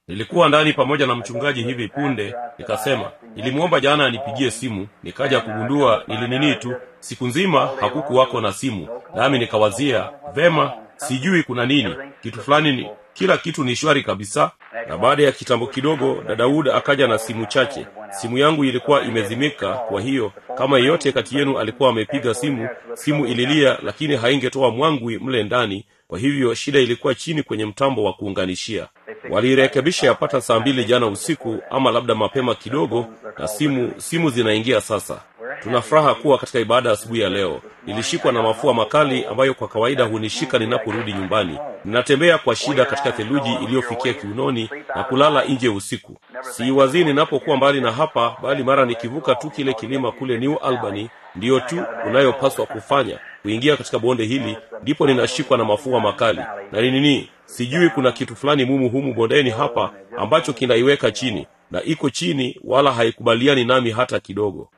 nilikuwa ndani pamoja na mchungaji hivi punde nikasema nilimwomba jana anipigie simu nikaja kugundua nilinini tu siku nzima hakukuwako na simu nami nikawazia vema sijui kuna nini kitu fulani ni kila kitu ni shwari kabisa na baada ya kitambo kidogo dadaud akaja na simu chache simu yangu ilikuwa imezimika kwa hiyo kama yeyote kati yenu alikuwa amepiga simu simu ililia lakini haingetoa mwangwi mle ndani kwa hivyo shida ilikuwa chini kwenye mtambo wa kuunganishia waliirekebisha yapata saa mbili jana usiku ama labda mapema kidogo na simu simu zinaingia sasa tuna furaha kuwa katika ibada asubuhi ya leo nilishikwa na mafua makali ambayo kwa kawaida hunishika ninaporudi nyumbani ninatembea kwa shida katika theluji iliyofikia kiunoni na kulala nje usiku siiwazii ninapokuwa mbali na hapa bali mara nikivuka tu kile kilima kule new albany ndiyo tu unayopaswa kufanya kuingia katika bonde hili ndipo ninashikwa na mafua makali na ni nini sijui kuna kitu fulani mumu humu bondeni hapa ambacho kinaiweka chini na iko chini wala haikubaliani nami hata kidogo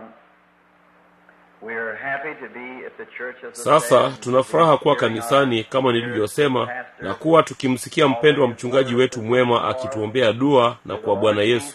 sasa tuna furaha kuwa kanisani kama nilivyosema na kuwa tukimsikia mpendo wa mchungaji wetu mwema akituombea dua na kwa bwana yesu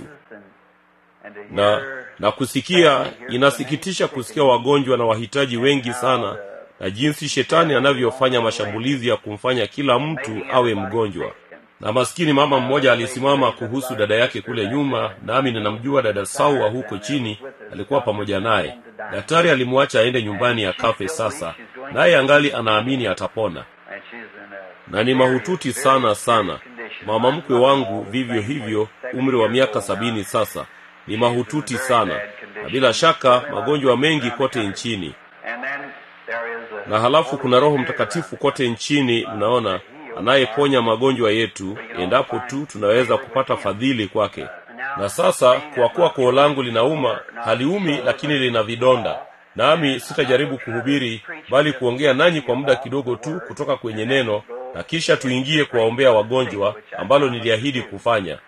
na na kusikia inasikitisha kusikia wagonjwa na wahitaji wengi sana na jinsi shetani anavyofanya mashambulizi ya kumfanya kila mtu awe mgonjwa na maskini mama mmoja alisimama kuhusu dada yake kule nyuma nami ninamjua dada saua huko chini alikuwa pamoja naye daktari alimwacha aende nyumbani akafe sasa naye angali anaamini atapona na ni mahututi sana sana mama mkwe wangu vivyo hivyo umri wa miaka sabini sasa ni mahututi sana na bila shaka magonjwa mengi kote nchini na halafu kuna roho mtakatifu kote nchini mnaona anayeponya magonjwa yetu endapo tu tunaweza kupata fadhili kwake na sasa kwa kuwa koo langu linauma haliumi lakini lina vidonda nami sitajaribu kuhubiri bali kuongea nanyi kwa muda kidogo tu kutoka kwenye neno na kisha tuingie kuwaombea wagonjwa ambalo niliahidi kufanya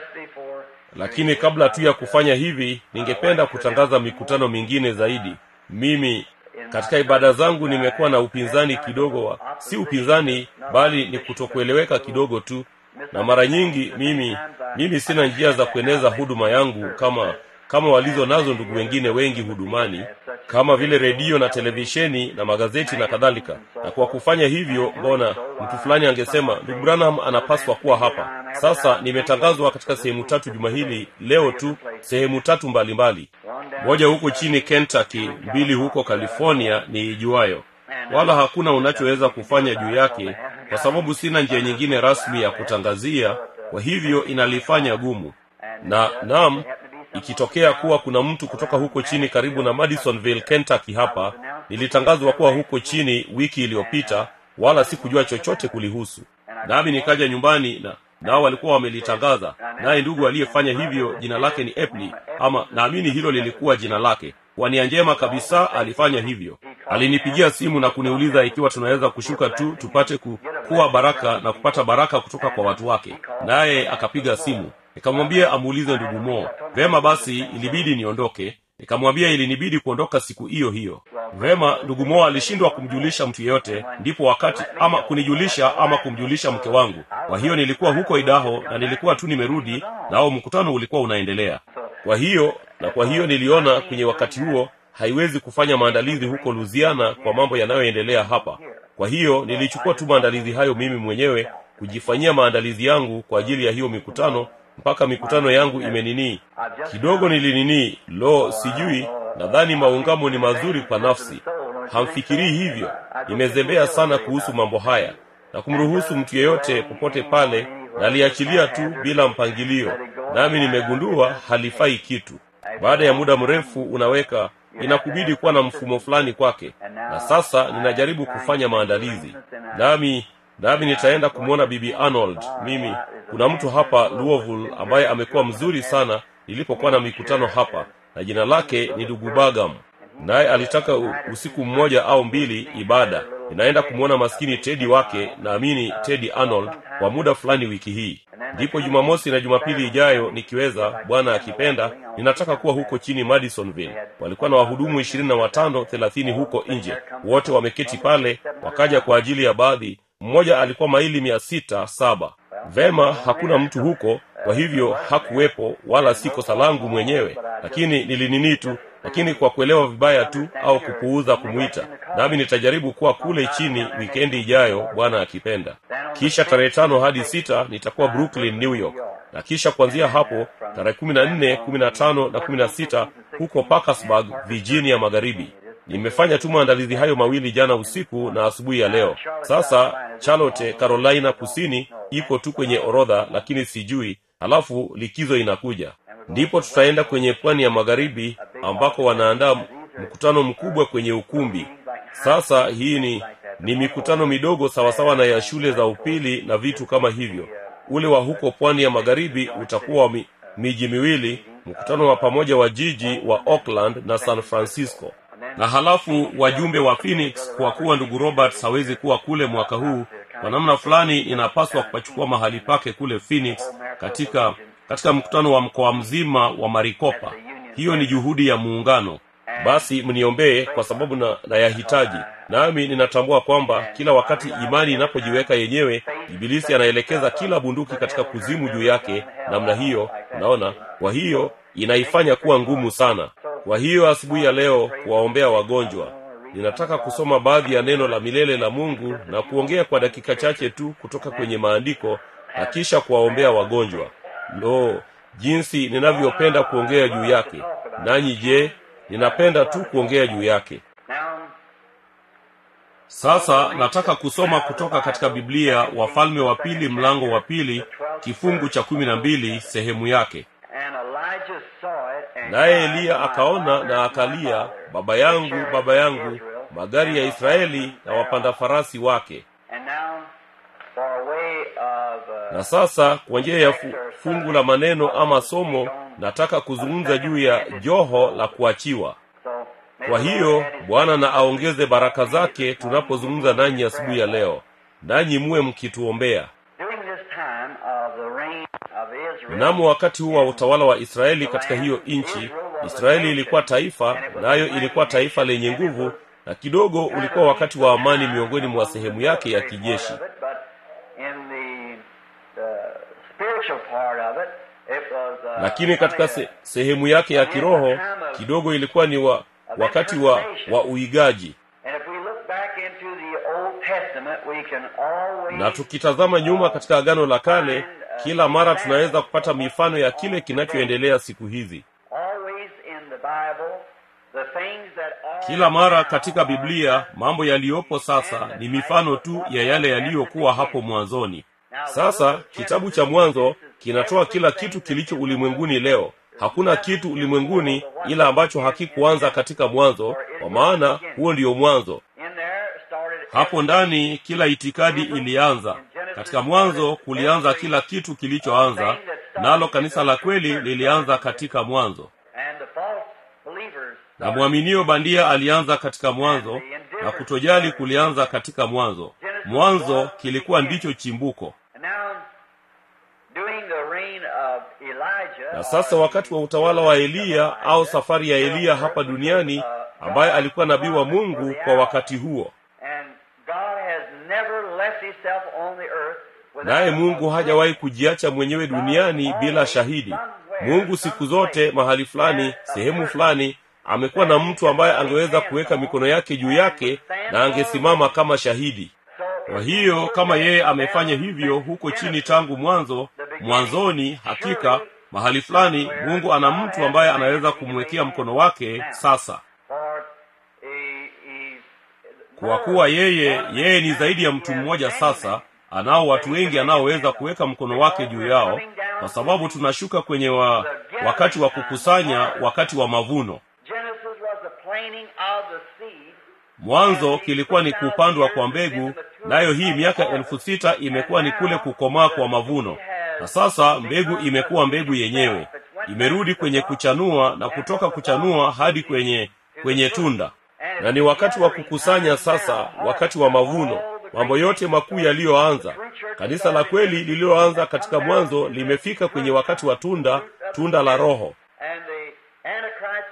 lakini kabla tu ya kufanya hivi ningependa kutangaza mikutano mingine zaidi mimi katika ibada zangu nimekuwa na upinzani kidogo wa si upinzani bali ni kutokueleweka kidogo tu na mara nyingi mimi mimi sina njia za kueneza huduma yangu kama kama walizo nazo ndugu wengine wengi hudumani kama vile redio na televisheni na magazeti na kadhalika na kwa kufanya hivyo mbona mtu fulani angesema ndugu branham anapaswa kuwa hapa sasa nimetangazwa katika sehemu tatu juma hili leo tu sehemu tatu mbalimbali moja huko chini kentucky mbili huko california ni ijuayo wala hakuna unachoweza kufanya juu yake kwa sababu sina njia nyingine rasmi ya kutangazia kwa hivyo inalifanya gumu na nam ikitokea kuwa kuna mtu kutoka huko chini karibu na madisonville kentucky hapa nilitangazwa kuwa huko chini wiki iliyopita wala sikujua chochote kulihusu nami nikaja nyumbani na nao walikuwa wamelitangaza naye ndugu aliyefanya hivyo jina lake ni epli ama naamini hilo lilikuwa jina lake kwa nia njema kabisa alifanya hivyo alinipigia simu na kuniuliza ikiwa tunaweza kushuka tu tupate ku, kuwa baraka na kupata baraka kutoka kwa watu wake naye akapiga simu nikamwambia amuulize ndugu mo vema basi ilibidi niondoke nikamwambia ilinibidi kuondoka siku hiyo hiyo vema ndugu mo alishindwa kumjulisha mtu yeyote ndipo wakati ama kunijulisha ama kumjulisha mke wangu kwa hiyo nilikuwa huko idaho na nilikuwa tu nimerudi nao mkutano ulikuwa unaendelea kwa hiyo na kwa hiyo niliona kwenye wakati huo haiwezi kufanya maandalizi huko luziana kwa mambo yanayoendelea hapa kwa hiyo nilichukua tu maandalizi hayo mimi mwenyewe kujifanyia maandalizi yangu kwa ajili ya hiyo mikutano mpaka mikutano yangu imeninii kidogo nilininii lo sijui nadhani maungamo ni mazuri kwa nafsi hamfikirii hivyo nimezembea sana kuhusu mambo haya na kumruhusu mtu yeyote popote pale naliachilia tu bila mpangilio nami nimegundua halifai kitu baada ya muda mrefu unaweka inakubidi kuwa na mfumo fulani kwake na sasa ninajaribu kufanya maandalizi nami nami nitaenda kumwona bibi arnold mimi kuna mtu hapa louisville ambaye amekuwa mzuri sana nilipokuwa na mikutano hapa na jina lake ni ndugu bagam naye alitaka usiku mmoja au mbili ibada ninaenda kumwona maskini tedi wake naamini tedi arnold kwa muda fulani wiki hii ndipo jumamosi na jumapili ijayo nikiweza bwana akipenda ninataka kuwa huko chini madisonville walikuwa na wahudumu ishirini na watano thelathini huko nje wote wameketi pale wakaja kwa ajili ya baadhi mmoja alikuwa maili mia sita saba vema hakuna mtu huko kwa hivyo hakuwepo wala si kosa langu mwenyewe lakini nilinini tu lakini kwa kuelewa vibaya tu au kupuuza kumwita nami nitajaribu kuwa kule chini wikendi ijayo bwana akipenda kisha tarehe tano hadi sita nitakuwa brooklyn new york na kisha kuanzia hapo tarehe kumi na nne kumi na tano na kumi na sita huko parkersburg virginia magharibi nimefanya tu maandalizi hayo mawili jana usiku na asubuhi ya leo sasa charlotte carolina kusini iko tu kwenye orodha lakini sijui halafu likizo inakuja ndipo tutaenda kwenye pwani ya magharibi ambako wanaandaa mkutano mkubwa kwenye ukumbi sasa hii ni ni mikutano midogo sawasawa na ya shule za upili na vitu kama hivyo ule wa huko pwani ya magharibi utakuwa mi, miji miwili mkutano wa pamoja wa jiji wa auckland na san francisco na halafu wajumbe wa phoenix kwa kuwa ndugu roberts hawezi kuwa kule mwaka huu kwa namna fulani inapaswa kupachukua mahali pake kule phoenix katika katika mkutano wa mkoa mzima wa marikopa hiyo ni juhudi ya muungano basi mniombee kwa sababu na nayahitaji nami ninatambua kwamba kila wakati imani inapojiweka yenyewe ibilisi anaelekeza kila bunduki katika kuzimu juu yake namna hiyo unaona kwa hiyo inaifanya kuwa ngumu sana kwa hiyo asubuhi ya leo kuwaombea wagonjwa ninataka kusoma baadhi ya neno la milele la mungu na kuongea kwa dakika chache tu kutoka kwenye maandiko na kisha kuwaombea wagonjwa lo jinsi ninavyopenda kuongea juu yake nanyi je ninapenda tu kuongea juu yake sasa nataka kusoma kutoka katika biblia wafalme wa pili mlango wa pili kifungu cha kumi na mbili sehemu yake naye eliya akaona na akalia baba yangu baba yangu magari ya israeli na wapanda farasi wake na sasa kwa njia ya fu, fungu la maneno ama somo nataka kuzungumza juu ya joho la kuachiwa kwa hiyo bwana na aongeze baraka zake tunapozungumza nanyi asubuhi ya leo nanyi muwe mkituombea mnamo wakati huu wa utawala wa israeli katika hiyo nchi israeli ilikuwa taifa nayo ilikuwa taifa lenye nguvu na kidogo ulikuwa wakati wa amani miongoni mwa sehemu yake ya kijeshi lakini katika se, sehemu yake ya kiroho kidogo ilikuwa ni wa, wakati wa, wa uigaji na tukitazama nyuma katika agano la kale kila mara tunaweza kupata mifano ya kile kinachoendelea siku hizi kila mara katika biblia mambo yaliyopo sasa ni mifano tu ya yale yaliyokuwa hapo mwanzoni sasa kitabu cha mwanzo kinatoa kila kitu kilicho ulimwenguni leo hakuna kitu ulimwenguni ila ambacho hakikuanza katika mwanzo kwa maana huo ndiyo mwanzo hapo ndani kila itikadi ilianza katika mwanzo kulianza kila kitu kilichoanza nalo kanisa la kweli lilianza katika mwanzo na mwaminio bandia alianza katika mwanzo na kutojali kulianza katika mwanzo mwanzo kilikuwa ndicho chimbuko na sasa wakati wa utawala wa eliya au safari ya eliya hapa duniani ambaye alikuwa nabii wa mungu kwa wakati huo naye mungu hajawahi kujiacha mwenyewe duniani bila shahidi mungu siku zote mahali fulani sehemu fulani amekuwa na mtu ambaye angeweza kuweka mikono yake juu yake na angesimama kama shahidi kwa hiyo kama yeye amefanya hivyo huko chini tangu mwanzo mwanzoni hakika mahali fulani mungu ana mtu ambaye anaweza kumwekea mkono wake sasa kwa kuwa yeye yeye ni zaidi ya mtu mmoja sasa anao watu wengi anaoweza kuweka mkono wake juu yao kwa sababu tunashuka kwenye wa, wakati wa kukusanya wakati wa mavuno mwanzo kilikuwa ni kupandwa kwa mbegu nayo hii miaka elfu sita imekuwa ni kule kukomaa kwa mavuno na sasa mbegu imekuwa mbegu yenyewe imerudi kwenye kuchanua na kutoka kuchanua hadi kwenye kwenye tunda na ni wakati wa kukusanya sasa wakati wa mavuno mambo yote makuu yaliyoanza kanisa la kweli lililoanza katika mwanzo limefika kwenye wakati wa tunda tunda la roho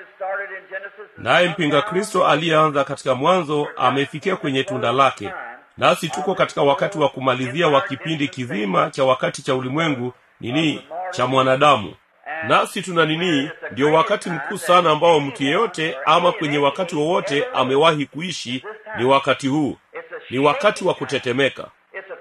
naye mpinga kristo aliyeanza katika mwanzo amefikia kwenye tunda lake nasi tuko katika wakati wa kumalizia wa kipindi kizima cha wakati cha ulimwengu nini cha mwanadamu nasi tuna nini ndio wakati mkuu sana ambao mtu yeyote ama kwenye wakati wowote amewahi kuishi ni wakati huu ni wakati wa kutetemeka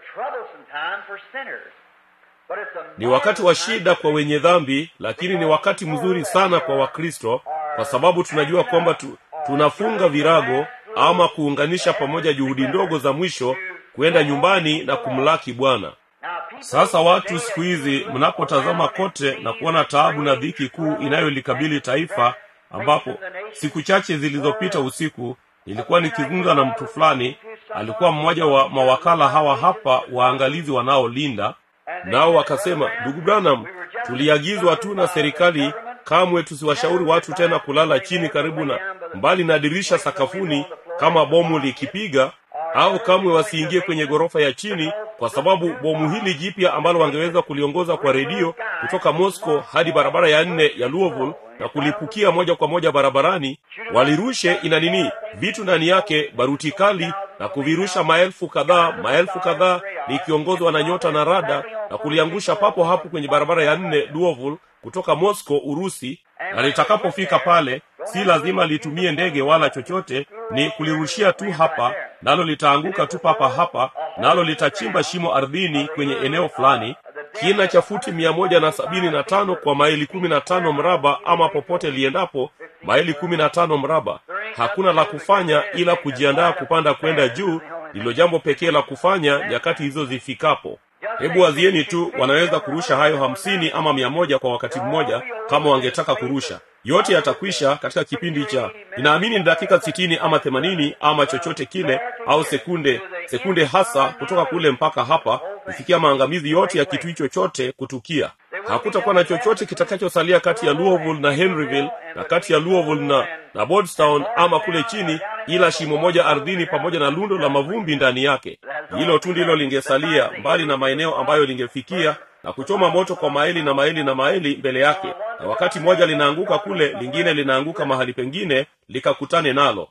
ni wakati wa shida kwa wenye dhambi lakini ni wakati mzuri sana kwa wakristo kwa sababu tunajua kwamba tu, tunafunga virago ama kuunganisha pamoja juhudi ndogo za mwisho kwenda nyumbani na kumlaki bwana sasa watu siku hizi mnapotazama kote na kuona taabu na dhiki kuu inayolikabili taifa ambapo siku chache zilizopita usiku nilikuwa nikizungumza na mtu fulani alikuwa mmoja wa mawakala hawa hapa waangalizi wanaolinda nao wakasema ndugu branham tuliagizwa tu na serikali kamwe tusiwashauri watu tena kulala chini karibu na mbali na dirisha sakafuni kama bomu likipiga au kamwe wasiingie kwenye ghorofa ya chini kwa sababu bomu hili jipya ambalo wangeweza kuliongoza kwa redio kutoka moscow hadi barabara ya nne ya louisville na kulipukia moja kwa moja barabarani walirushe ina nini vitu ndani yake baruti kali na kuvirusha maelfu kadhaa maelfu kadhaa likiongozwa na nyota na rada na kuliangusha papo hapo kwenye barabara ya nne louisville kutoka moscow urusi na litakapofika pale si lazima litumie ndege wala chochote ni kulirushia tu hapa nalo litaanguka tu papa hapa nalo litachimba shimo ardhini kwenye eneo fulani kina cha futi mia moja na sabini na tano kwa maili kumi na tano mraba ama popote liendapo maili kumi na tano mraba hakuna la kufanya ila kujiandaa kupanda kwenda juu ndilo jambo pekee la kufanya nyakati hizo zifikapo hebu wazieni tu wanaweza kurusha hayo hamsini ama mia moja kwa wakati mmoja kama wangetaka kurusha yote yatakwisha katika kipindi cha ninaamini ni dakika sitini ama themanini ama chochote kile au sekunde sekunde hasa kutoka kule mpaka hapa kufikia maangamizi yote ya kitu hicho chote kutukia hakutakuwa na chochote kitakachosalia kati ya louisville na henryville na kati ya louisville na na bordstown ama kule chini ila shimo moja ardhini pamoja na lundo la mavumbi ndani yake hilo tu ndilo lingesalia mbali na maeneo ambayo lingefikia na kuchoma moto kwa maili na maili na maili mbele yake na wakati moja linaanguka kule lingine linaanguka mahali pengine likakutane nalo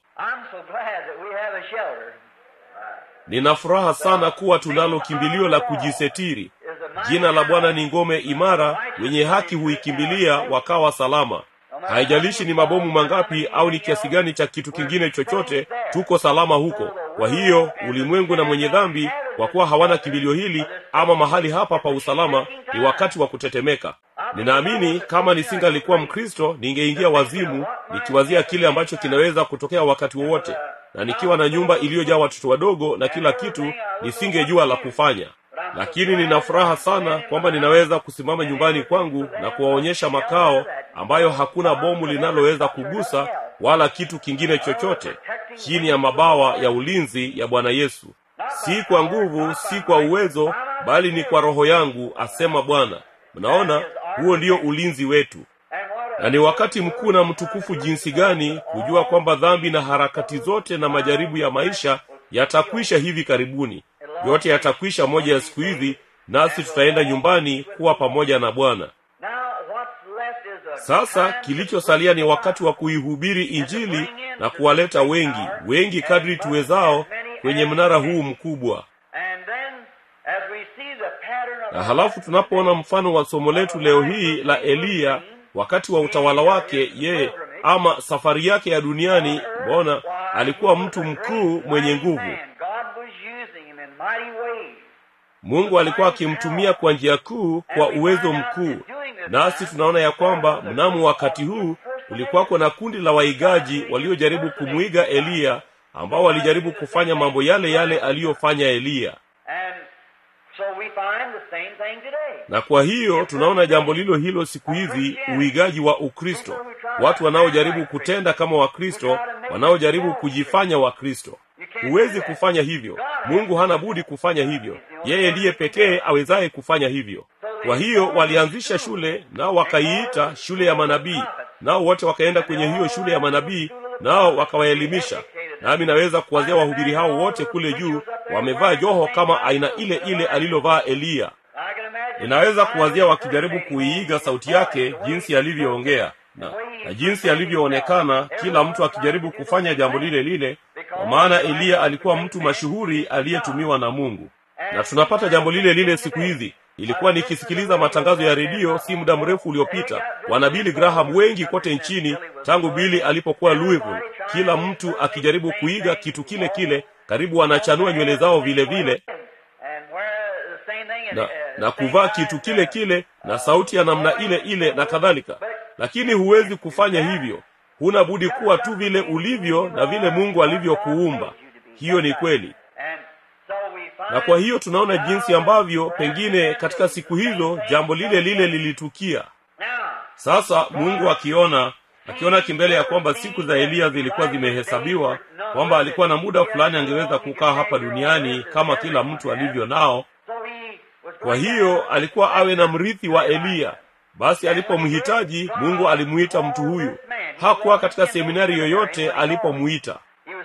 nina furaha sana kuwa tunalo kimbilio la kujisetiri jina la bwana ni ngome imara wenye haki huikimbilia wakawa salama haijalishi ni mabomu mangapi au ni kiasi gani cha kitu kingine chochote tuko salama huko kwa hiyo ulimwengu na mwenye dhambi kwa kuwa hawana kimbilio hili ama mahali hapa pa usalama ni wakati wa kutetemeka ninaamini kama nisingalikuwa mkristo ningeingia wazimu nikiwazia kile ambacho kinaweza kutokea wakati wowote na nikiwa na nyumba iliyojaa watoto wadogo na kila kitu nisingejua la kufanya lakini nina furaha sana kwamba ninaweza kusimama nyumbani kwangu na kuwaonyesha makao ambayo hakuna bomu linaloweza kugusa wala kitu kingine chochote chini ya mabawa ya ulinzi ya bwana yesu si kwa nguvu si kwa uwezo bali ni kwa roho yangu asema bwana mnaona huo ndio ulinzi wetu na ni wakati mkuu na mtukufu jinsi gani kujua kwamba dhambi na harakati zote na majaribu ya maisha yatakwisha hivi karibuni yote yatakwisha moja ya siku hizi nasi tutaenda nyumbani kuwa pamoja na bwana sasa kilichosalia ni wakati wa kuihubiri injili na kuwaleta wengi wengi kadri tuwezao kwenye mnara huu mkubwa na halafu tunapoona mfano wa somo letu leo hii la eliya wakati wa utawala wake yeye ama safari yake ya duniani mbona alikuwa mtu mkuu mwenye nguvu mungu alikuwa akimtumia kwa njia kuu kwa uwezo mkuu nasi tunaona ya kwamba mnamo wakati huu kulikuwako na kundi la waigaji waliojaribu kumwiga eliya ambao walijaribu kufanya mambo yale yale aliyofanya eliya na kwa hiyo tunaona jambo lilo hilo siku hizi uigaji wa ukristo watu wanaojaribu kutenda kama wakristo wanaojaribu kujifanya wakristo huwezi kufanya hivyo mungu hana budi kufanya hivyo yeye ndiye pekee awezaye kufanya hivyo kwa hiyo walianzisha shule nao wakaiita shule ya manabii nao wote wakaenda kwenye hiyo shule ya manabii nao wakawaelimisha nami naweza kuwazia wahubiri hao wote kule juu wamevaa joho kama aina ile ile alilovaa eliya ninaweza kuwazia wakijaribu kuiiga sauti yake jinsi alivyoongea na, na jinsi alivyoonekana kila mtu akijaribu kufanya jambo lile lile kwa maana eliya alikuwa mtu mashuhuri aliyetumiwa na mungu na tunapata jambo lile lile siku hizi ilikuwa nikisikiliza matangazo ya redio si muda mrefu uliopita wana bili graham wengi kote nchini tangu bili alipokuwa louisville kila mtu akijaribu kuiga kitu kile kile karibu wanachanua nywele zao vile vile na, na kuvaa kitu kile kile na sauti ya namna ile ile na kadhalika lakini huwezi kufanya hivyo huna budi kuwa tu vile ulivyo na vile mungu alivyokuumba hiyo ni kweli na kwa hiyo tunaona jinsi ambavyo pengine katika siku hizo jambo lile lile lilitukia sasa mungu akiona akiona kimbele ya kwamba siku za eliya zilikuwa zimehesabiwa kwamba alikuwa na muda fulani angeweza kukaa hapa duniani kama kila mtu alivyo nao kwa hiyo alikuwa awe na mrithi wa eliya basi alipomhitaji mungu alimuita mtu huyu hakuwa katika seminari yoyote alipomuita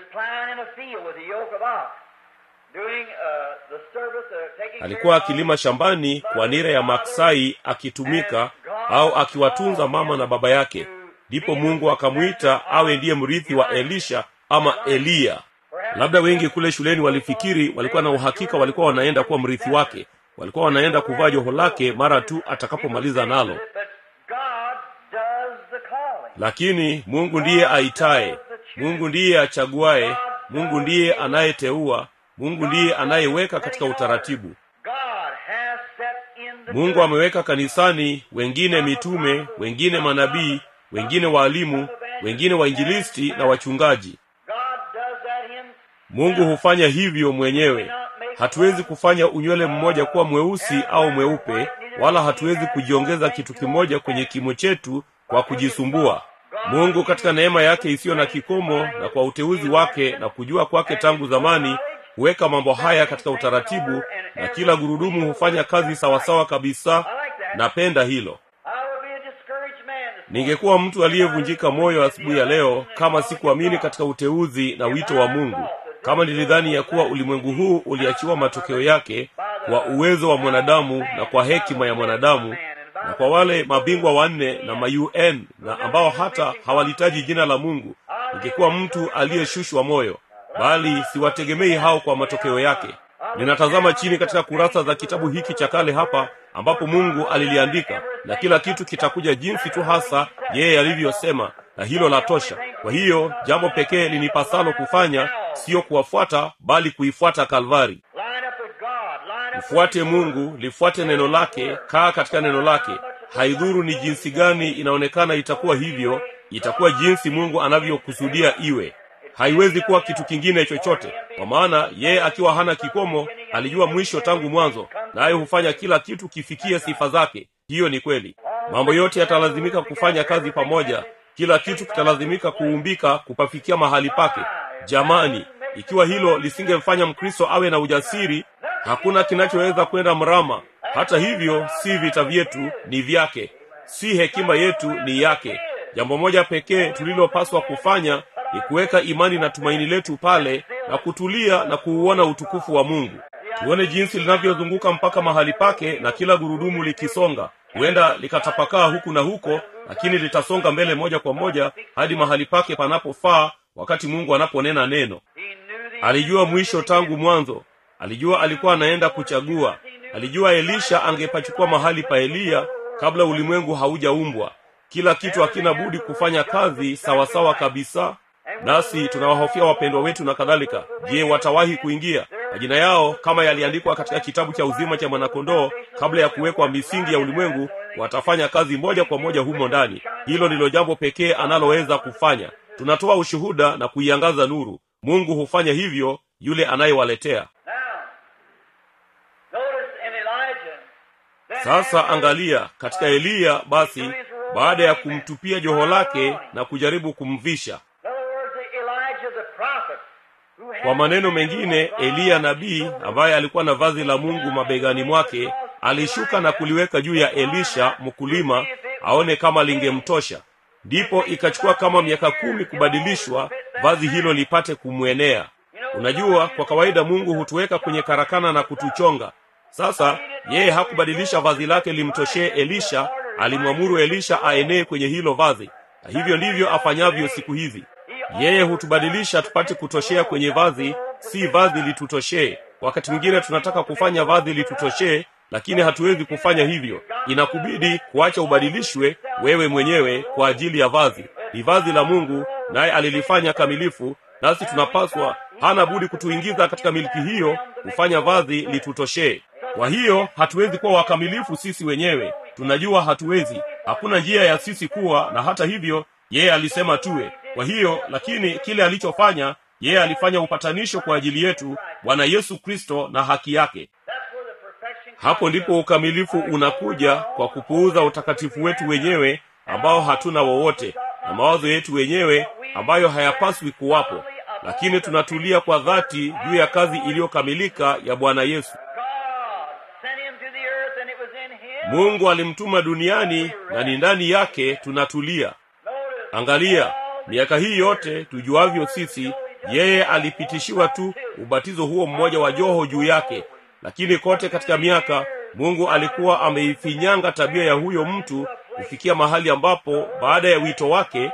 alikuwa akilima shambani kwa nira ya maksai akitumika au akiwatunza mama na baba yake ndipo mungu akamwita awe ndiye mrithi wa elisha ama eliya labda wengi kule shuleni walifikiri walikuwa na uhakika walikuwa wanaenda kuwa mrithi wake walikuwa wanaenda kuvaa joho lake mara tu atakapomaliza nalo lakini mungu ndiye aitaye mungu ndiye achaguaye mungu ndiye anayeteua mungu ndiye anayeweka katika utaratibu mungu ameweka kanisani wengine mitume wengine manabii wengine waalimu wengine wainjilisti na wachungaji mungu hufanya hivyo mwenyewe hatuwezi kufanya unywele mmoja kuwa mweusi au mweupe wala hatuwezi kujiongeza kitu kimoja kwenye kimo chetu kwa kujisumbua mungu katika neema yake isiyo na kikomo na kwa uteuzi wake na kujua kwake tangu zamani huweka mambo haya katika utaratibu na kila gurudumu hufanya kazi sawasawa kabisa napenda hilo ningekuwa mtu aliyevunjika moyo asubuhi ya leo kama sikuamini katika uteuzi na wito wa mungu kama nilidhani ya kuwa ulimwengu huu uliachiwa matokeo yake kwa uwezo wa mwanadamu na kwa hekima ya mwanadamu na kwa wale mabingwa wanne na maun na ambao hata hawalitaji jina la mungu ningekuwa mtu aliyeshushwa moyo bali siwategemei hao kwa matokeo yake ninatazama chini katika kurasa za kitabu hiki cha kale hapa ambapo mungu aliliandika na kila kitu kitakuja jinsi tu hasa yeye alivyosema na hilo la tosha kwa hiyo jambo pekee linipasalo kufanya siyo kuwafuata bali kuifuata kalvari mfuate mungu lifuate neno lake kaa katika neno lake haidhuru ni jinsi gani inaonekana itakuwa hivyo itakuwa jinsi mungu anavyokusudia iwe haiwezi kuwa kitu kingine chochote kwa maana yeye akiwa hana kikomo alijua mwisho tangu mwanzo naye hufanya kila kitu kifikie sifa zake hiyo ni kweli mambo yote yatalazimika kufanya kazi pamoja kila kitu kitalazimika kuumbika kupafikia mahali pake jamani ikiwa hilo lisingemfanya mkristo awe na ujasiri hakuna kinachoweza kwenda mrama hata hivyo si vita vyetu ni vyake si hekima yetu ni yake jambo moja pekee tulilopaswa kufanya ni kuweka imani na tumaini letu pale na kutulia na kuuona utukufu wa mungu tuone jinsi linavyozunguka mpaka mahali pake na kila gurudumu likisonga huenda likatapakaa huku na huko lakini litasonga mbele moja kwa moja hadi mahali pake panapofaa wakati mungu anaponena neno alijua mwisho tangu mwanzo alijua alikuwa anaenda kuchagua alijua elisha angepachukua mahali pa eliya kabla ulimwengu haujaumbwa kila kitu hakina budi kufanya kazi sawasawa kabisa nasi tunawahofia wapendwa wetu na kadhalika je watawahi kuingia majina yao kama yaliandikwa katika kitabu cha uzima cha mwanakondoo kabla ya kuwekwa misingi ya ulimwengu watafanya kazi moja kwa moja humo ndani hilo ndilo jambo pekee analoweza kufanya tunatoa ushuhuda na kuiangaza nuru mungu hufanya hivyo yule anayewaletea sasa angalia katika eliya basi baada ya kumtupia joho lake na kujaribu kumvisha kwa maneno mengine eliya nabii ambaye alikuwa na vazi la mungu mabegani mwake alishuka na kuliweka juu ya elisha mkulima aone kama lingemtosha ndipo ikachukua kama miaka kumi kubadilishwa vazi hilo lipate kumwenea unajua kwa kawaida mungu hutuweka kwenye karakana na kutuchonga sasa yeye hakubadilisha vazi lake limtoshee elisha alimwamuru elisha aenee kwenye hilo vazi na hivyo ndivyo afanyavyo siku hizi yeye hutubadilisha tupate kutoshea kwenye vazi si vazi litutoshee wakati mwingine tunataka kufanya vazi litutoshee lakini hatuwezi kufanya hivyo inakubidi kuacha ubadilishwe wewe mwenyewe kwa ajili ya vazi ni vazi la mungu naye alilifanya kamilifu nasi tunapaswa hana budi kutuingiza katika miliki hiyo kufanya vazi litutoshee kwa hiyo hatuwezi kuwa wakamilifu sisi wenyewe tunajua hatuwezi hakuna njia ya sisi kuwa na hata hivyo yeye alisema tuwe kwa hiyo lakini kile alichofanya yeye alifanya upatanisho kwa ajili yetu bwana yesu kristo na haki yake hapo ndipo ukamilifu unakuja kwa kupuuza utakatifu wetu wenyewe ambao hatuna wowote na mawazo yetu wenyewe ambayo hayapaswi kuwapo lakini tunatulia kwa dhati juu ya kazi iliyokamilika ya bwana yesu mungu alimtuma duniani na ni ndani yake tunatulia angalia miaka hii yote tujuavyo sisi yeye alipitishiwa tu ubatizo huo mmoja wa joho juu yake lakini kote katika miaka mungu alikuwa ameifinyanga tabia ya huyo mtu kufikia mahali ambapo baada ya wito wake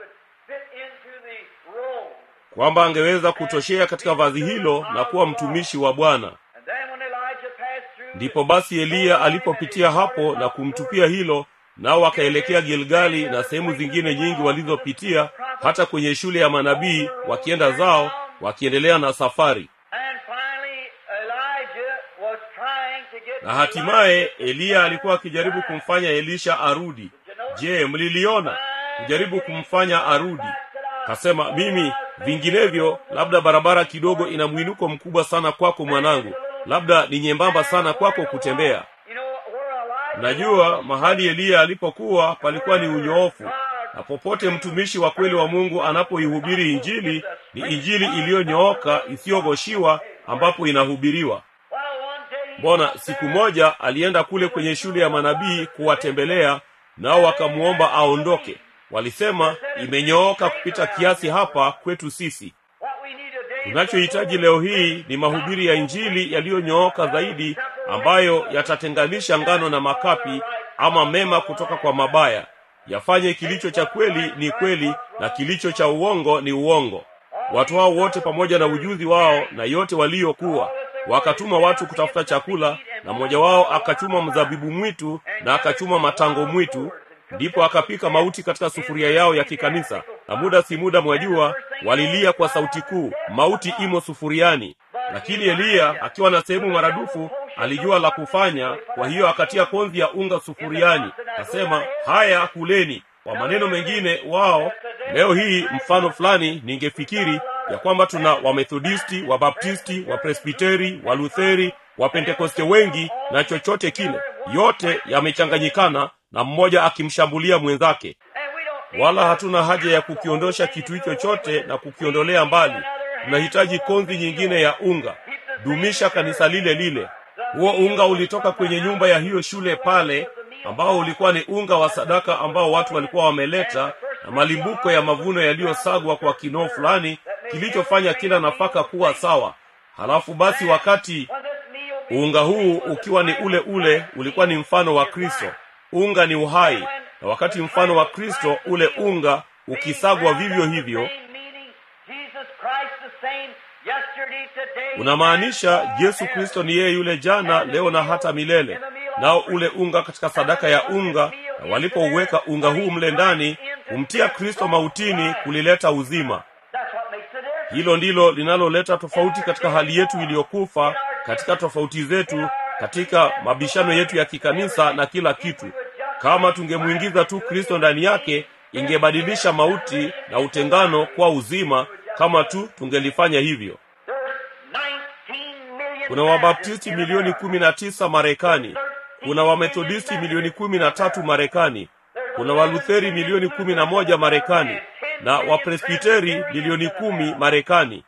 kwamba angeweza kutoshea katika vazi hilo na kuwa mtumishi wa bwana ndipo basi eliya alipopitia hapo na kumtupia hilo nao wakaelekea gilgali na sehemu zingine nyingi walizopitia hata kwenye shule ya manabii wakienda zao wakiendelea na safari na hatimaye eliya alikuwa akijaribu kumfanya elisha arudi je mliliona kujaribu kumfanya arudi kasema mimi vinginevyo labda barabara kidogo ina mwinuko mkubwa sana kwako mwanangu labda ni nyembamba sana kwako kutembea najua mahali eliya alipokuwa palikuwa ni unyoofu na popote mtumishi wa kweli wa mungu anapoihubiri injili ni injili iliyonyooka isiyogoshiwa ambapo inahubiriwa mbona siku moja alienda kule kwenye shule ya manabii kuwatembelea nao wakamwomba aondoke walisema imenyooka kupita kiasi hapa kwetu sisi tunachohitaji leo hii ni mahubiri ya injili yaliyonyooka zaidi ambayo yatatenganisha ngano na makapi ama mema kutoka kwa mabaya yafanye kilicho cha kweli ni kweli na kilicho cha uongo ni uongo watu hao wote pamoja na ujuzi wao na yote waliokuwa wakatuma watu kutafuta chakula na mmoja wao akachuma mzabibu mwitu na akachuma matango mwitu ndipo akapika mauti katika sufuria yao ya kikanisa na muda si muda mwajua walilia kwa sauti kuu mauti imo sufuriani lakini eliya akiwa na sehemu maradufu alijua la kufanya kwa hiyo akatia konzi ya unga sufuriani akasema haya kuleni kwa maneno mengine wao leo hii mfano fulani ningefikiri ya kwamba tuna wamethodisti wabaptisti wapresbiteri walutheri wapentekoste wengi na chochote kile yote yamechanganyikana na mmoja akimshambulia mwenzake wala hatuna haja ya kukiondosha kitu hicho chote na kukiondolea mbali tunahitaji konzi nyingine ya unga dumisha kanisa lile lile huo unga ulitoka kwenye nyumba ya hiyo shule pale ambao ulikuwa ni unga wa sadaka ambao watu walikuwa wameleta na malimbuko ya mavuno yaliyosagwa kwa kinoo fulani kilichofanya kila nafaka kuwa sawa halafu basi wakati unga huu ukiwa ni ule ule ulikuwa ni mfano wa kristo unga ni uhai na wakati mfano wa kristo ule unga ukisagwa vivyo hivyo unamaanisha yesu kristo ni yeye yule jana leo na hata milele nao ule unga katika sadaka ya unga na walipouweka unga huu mle ndani kumtia kristo mautini kulileta uzima hilo ndilo linaloleta tofauti katika hali yetu iliyokufa katika tofauti zetu katika mabishano yetu ya kikanisa na kila kitu kama tungemwingiza tu kristo ndani yake ingebadilisha mauti na utengano kwa uzima kama tu tungelifanya hivyo kuna wabaptisti milioni kumi na tisa marekani kuna wamethodisti milioni kumi na tatu marekani kuna walutheri milioni kumi na moja marekani na wapresbiteri milioni kumi marekani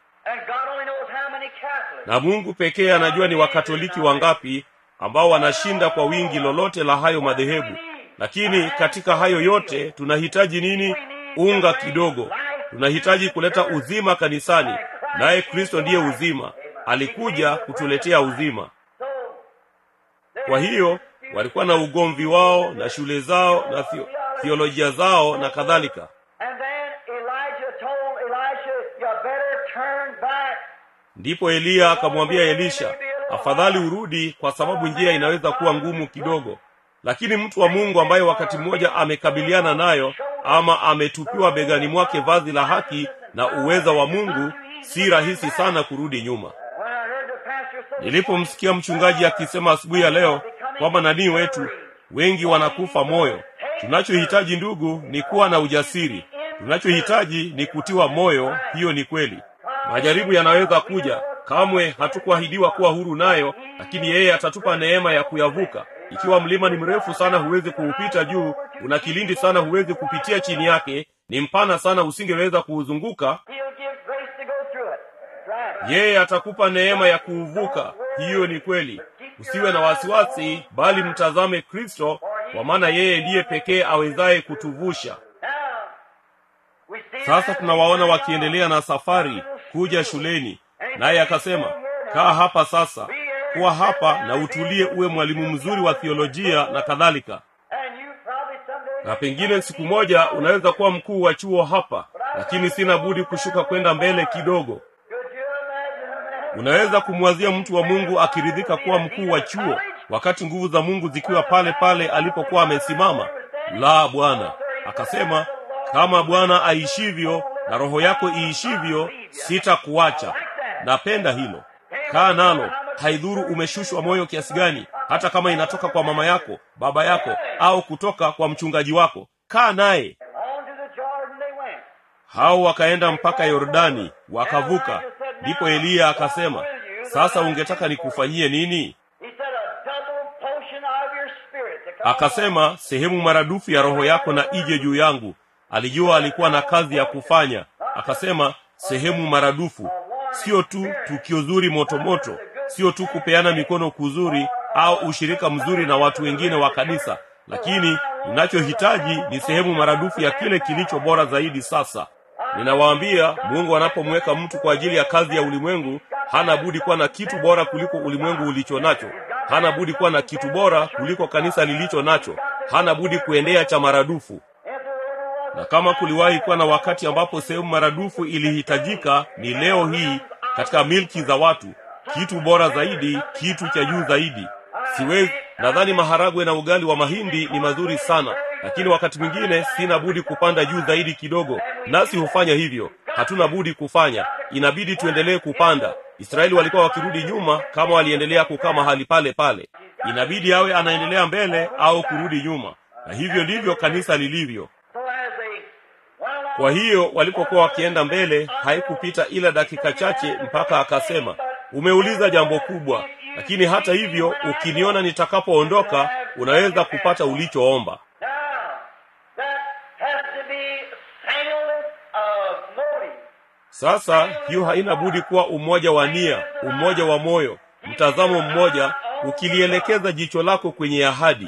na mungu pekee anajua ni wakatoliki wangapi ambao wanashinda kwa wingi lolote la hayo madhehebu lakini katika hayo yote tunahitaji nini unga kidogo tunahitaji kuleta uzima kanisani naye kristo ndiye uzima alikuja kutuletea uzima kwa hiyo walikuwa na ugomvi wao na shule zao na theo, theolojia zao na kadhalika ndipo eliya akamwambia elisha afadhali urudi kwa sababu njia inaweza kuwa ngumu kidogo lakini mtu wa mungu ambaye wakati mmoja amekabiliana nayo ama ametupiwa begani mwake vazi la haki na uweza wa mungu si rahisi sana kurudi nyuma When I heard the pastor say, nilipomsikia mchungaji akisema asubuhi ya leo kwamba nanii wetu wengi wanakufa moyo tunachohitaji ndugu ni kuwa na ujasiri tunachohitaji ni kutiwa moyo hiyo ni kweli majaribu yanaweza kuja kamwe hatukuahidiwa kuwa huru nayo lakini yeye atatupa neema ya kuyavuka ikiwa mlima ni mrefu sana huwezi kuupita juu una kilindi sana huwezi kupitia chini yake ni mpana sana usingeweza kuuzunguka He'll give grace to go through it. Right. yeye atakupa neema ya kuuvuka hiyo ni kweli usiwe na wasiwasi bali mtazame kristo kwa maana yeye ndiye pekee awezaye kutuvusha Now, we see sasa that tunawaona wakiendelea na safari kuja shuleni naye akasema kaa hapa sasa kuwa hapa na utulie uwe mwalimu mzuri wa thiolojia na kadhalika And you probably someday na pengine siku moja unaweza kuwa mkuu wa chuo hapa lakini sina budi kushuka kwenda mbele kidogo Could you imagine a man? unaweza kumwazia mtu wa mungu akiridhika kuwa mkuu wa chuo wakati nguvu za mungu zikiwa pale pale alipokuwa amesimama la bwana akasema kama bwana aishivyo na roho yako iishivyo sitakuacha napenda hilo kaa nalo haidhuru umeshushwa moyo kiasi gani hata kama inatoka kwa mama yako baba yako au kutoka kwa mchungaji wako kaa naye On to the Jordan they went. hao wakaenda mpaka yordani wakavuka ndipo eliya akasema sasa ungetaka nikufanyie nini He said, a double portion of your spirit. to come akasema sehemu maradufu ya roho yako na ije juu yangu alijua alikuwa na kazi ya kufanya akasema sehemu maradufu sio tu tukio zuri motomoto sio tu kupeana mikono kuzuri au ushirika mzuri na watu wengine wa kanisa lakini ninachohitaji ni sehemu maradufu ya kile kilicho bora zaidi sasa ninawaambia mungu anapomweka mtu kwa ajili ya kazi ya ulimwengu hana budi kuwa na kitu bora kuliko ulimwengu ulicho nacho hana budi kuwa na kitu bora kuliko kanisa lilicho nacho hana budi kuendea cha maradufu If there ever was na kama kuliwahi kuwa na wakati ambapo sehemu maradufu ilihitajika ni leo hii katika milki za watu kitu bora zaidi kitu cha juu zaidi siwezi nadhani maharagwe na ugali wa mahindi ni mazuri sana lakini wakati mwingine sina budi kupanda juu zaidi kidogo nasi hufanya hivyo hatuna budi kufanya inabidi tuendelee kupanda israeli walikuwa wakirudi nyuma kama waliendelea kukaa mahali pale pale inabidi awe anaendelea mbele au kurudi nyuma na hivyo ndivyo kanisa lilivyo so as they went along, kwa hiyo walipokuwa wakienda mbele haikupita ila dakika chache mpaka akasema umeuliza jambo kubwa lakini hata hivyo ukiniona nitakapoondoka unaweza kupata ulichoomba now, that has to be singleness of motive. sasa hiyo haina budi kuwa umoja wa nia umoja wa moyo mtazamo mmoja ukilielekeza jicho lako kwenye ahadi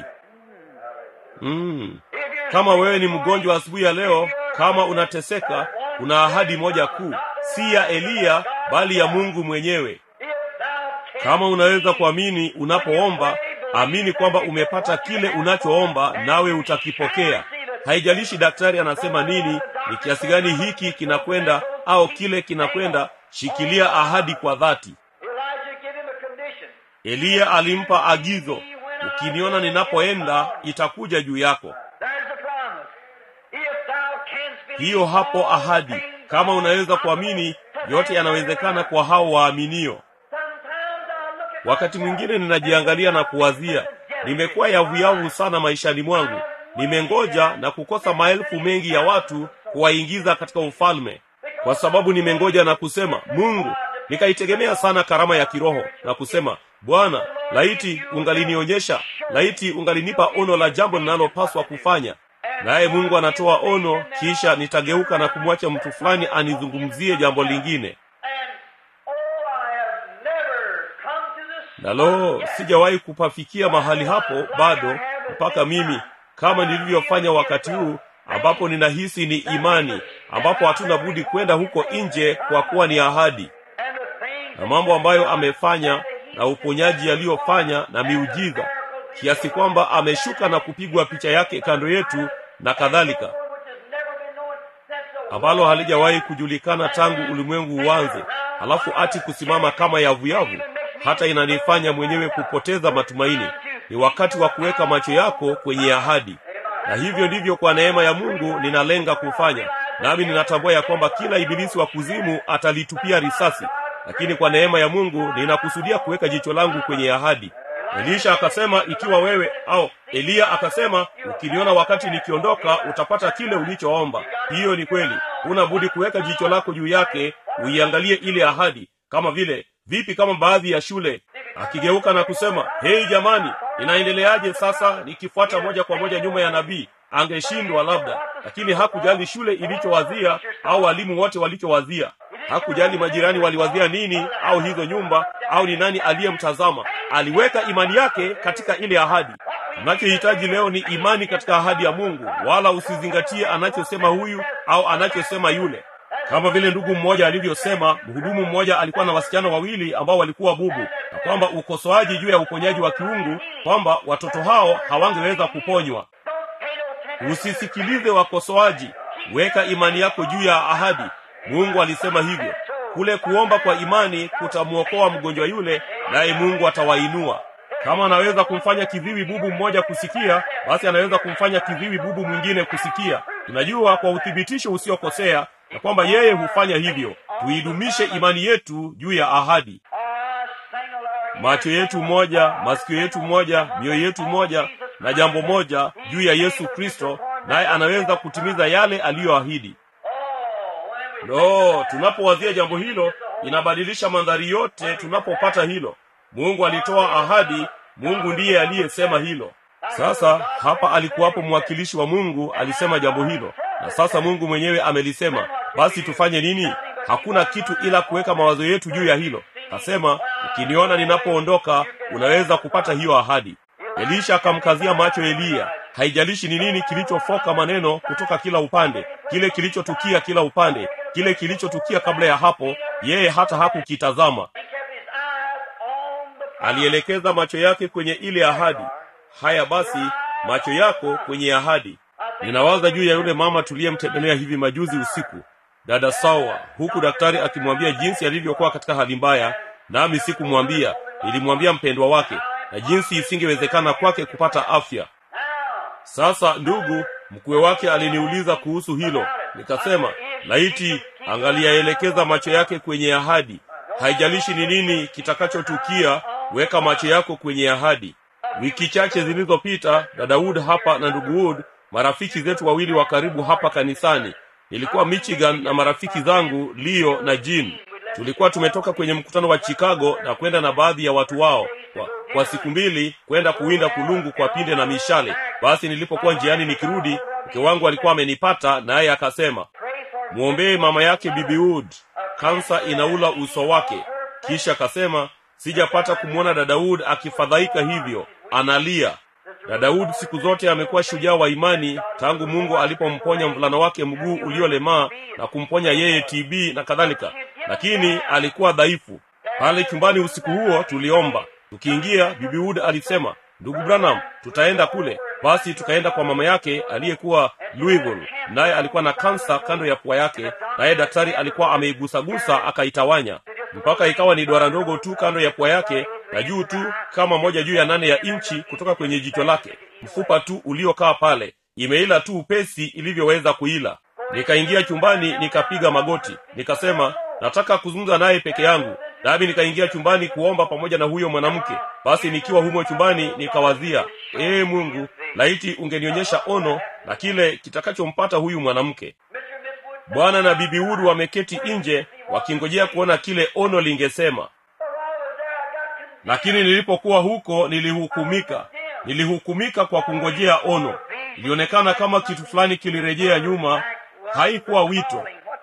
mm. If you're kama wewe ni mgonjwa asubuhi ya leo kama unateseka kuna ahadi moja kuu si ya eliya bali ya mungu mwenyewe if thou canst kama unaweza kuamini unapoomba amini kwamba umepata kile unachoomba nawe utakipokea haijalishi daktari anasema nini ni kiasi gani hiki kinakwenda au kile kinakwenda shikilia ahadi kwa dhati Elijah give him a condition. eliya alimpa agizo ukiniona ninapoenda itakuja juu yako There's the promise. If thou canst believe hiyo hapo all ahadi things kama are unaweza possible kuamini to yote them yanawezekana that kwa hao waaminio Sometimes I look at wakati mwingine ninajiangalia na kuwazia nimekuwa yavuyavu sana maishani mwangu nimengoja na kukosa maelfu mengi ya watu kuwaingiza katika ufalme kwa sababu nimengoja na kusema mungu nikaitegemea sana karama ya kiroho na kusema bwana laiti ungalinionyesha laiti ungalinipa ono la jambo linalopaswa kufanya naye mungu anatoa ono kisha nitageuka na kumwacha mtu fulani anizungumzie jambo lingine And oh, I have never come to this na lo sijawahi kupafikia mahali hapo bado mpaka mimi kama nilivyofanya wakati huu ambapo ninahisi ni imani ambapo hatuna budi kwenda huko nje kwa kuwa ni ahadi and the things na mambo ambayo amefanya na uponyaji aliyofanya na miujiza kiasi kwamba ameshuka na kupigwa picha yake kando yetu na kadhalika which has never been known since the ambalo halijawahi kujulikana tangu ulimwengu uanze halafu ati kusimama kama yavuyavu hata inanifanya mwenyewe kupoteza matumaini ni wakati wa kuweka macho yako kwenye ahadi na hivyo ndivyo kwa neema ya mungu ninalenga kufanya nami ninatambua ya kwamba kila ibilisi wa kuzimu atalitupia risasi lakini kwa neema ya mungu ninakusudia kuweka jicho langu kwenye ahadi elisha akasema ikiwa wewe au eliya akasema ukiniona wakati nikiondoka utapata kile ulichoomba hiyo ni kweli huna budi kuweka jicho lako juu yake uiangalie ile ahadi kama vile vipi kama baadhi ya shule akigeuka na kusema hei jamani inaendeleaje sasa nikifuata moja kwa moja nyuma ya nabii angeshindwa labda lakini hakujali shule ilichowazia au walimu wote walichowazia hakujali majirani waliwazia nini au hizo nyumba au ni nani aliyemtazama aliweka imani yake katika ile ahadi unachohitaji leo ni imani katika ahadi ya mungu wala usizingatie anachosema huyu au anachosema yule kama vile ndugu mmoja alivyosema mhudumu mmoja alikuwa na wasichana wawili ambao walikuwa bubu na kwamba ukosoaji juu ya uponyaji wa kiungu kwamba watoto hao hawangeweza kuponywa usisikilize wakosoaji weka imani yako juu ya ahadi mungu alisema hivyo kule kuomba kwa imani kutamwokoa mgonjwa yule naye mungu atawainua kama anaweza kumfanya kiziwi bubu mmoja kusikia basi anaweza kumfanya kiziwi bubu mwingine kusikia tunajua kwa uthibitisho usiokosea na kwamba yeye hufanya hivyo tuidumishe imani yetu juu ya ahadi macho yetu moja masikio yetu moja mioyo yetu moja na jambo moja juu ya yesu kristo naye anaweza kutimiza yale aliyoahidi no tunapowazia jambo hilo inabadilisha mandhari yote tunapopata hilo mungu alitoa ahadi mungu ndiye aliyesema hilo sasa hapa alikuwapo mwakilishi wa mungu alisema jambo hilo na sasa mungu mwenyewe amelisema basi tufanye nini hakuna kitu ila kuweka mawazo yetu juu ya hilo kasema ukiniona ninapoondoka unaweza kupata hiyo ahadi elisha akamkazia macho eliya haijalishi ni nini kilichofoka maneno kutoka kila upande kile kilichotukia kila upande kile kilichotukia kabla ya hapo yeye hata hakukitazama alielekeza macho yake kwenye ile ahadi haya basi macho yako kwenye ahadi ninawaza juu ya yule mama tuliyemtembelea hivi majuzi usiku dada sawa huku daktari akimwambia jinsi alivyokuwa katika hali mbaya nami sikumwambia nilimwambia mpendwa wake na jinsi isingewezekana kwake kupata afya sasa ndugu mkwe wake aliniuliza kuhusu hilo nikasema laiti angaliyaelekeza macho yake kwenye ahadi haijalishi ni nini kitakachotukia weka macho yako kwenye ahadi wiki chache zilizopita dada wood hapa na ndugu wood marafiki zetu wawili wa karibu hapa kanisani nilikuwa michigan na marafiki zangu leo na jin tulikuwa tumetoka kwenye mkutano wa chicago na kwenda na baadhi ya watu wao kwa, kwa siku mbili kwenda kuwinda kulungu kwa pinde na mishale basi nilipokuwa njiani nikirudi mke wangu alikuwa amenipata naye akasema mwombee mama yake bibi wood kansa inaula uso wake kisha akasema sijapata kumwona dada wood akifadhaika hivyo analia na daudi siku zote amekuwa shujaa wa imani tangu mungu alipomponya mvulana wake mguu uliolemaa na kumponya yeye tb na kadhalika lakini alikuwa dhaifu pale chumbani usiku huo tuliomba tukiingia bibi wood alisema ndugu branham tutaenda kule basi tukaenda kwa mama yake aliyekuwa louisville naye alikuwa na kansa kando ya pua yake naye daktari alikuwa ameigusagusa akaitawanya mpaka ikawa ni duara ndogo tu kando ya pua yake na juu tu kama moja juu ya nane ya inchi kutoka kwenye jicho lake mfupa tu uliokaa pale imeila tu upesi ilivyoweza kuila nikaingia chumbani nikapiga magoti nikasema nataka kuzungumza naye peke yangu nami nikaingia chumbani kuomba pamoja na huyo mwanamke basi nikiwa humo chumbani nikawazia ee mungu laiti ungenionyesha ono na kile kitakachompata huyu mwanamke bwana na bibi wood wameketi nje wakingojea kuona kile ono lingesema lakini nilipokuwa huko nilihukumika nilihukumika kwa kungojea ono ilionekana kama kitu fulani kilirejea nyuma haikuwa wito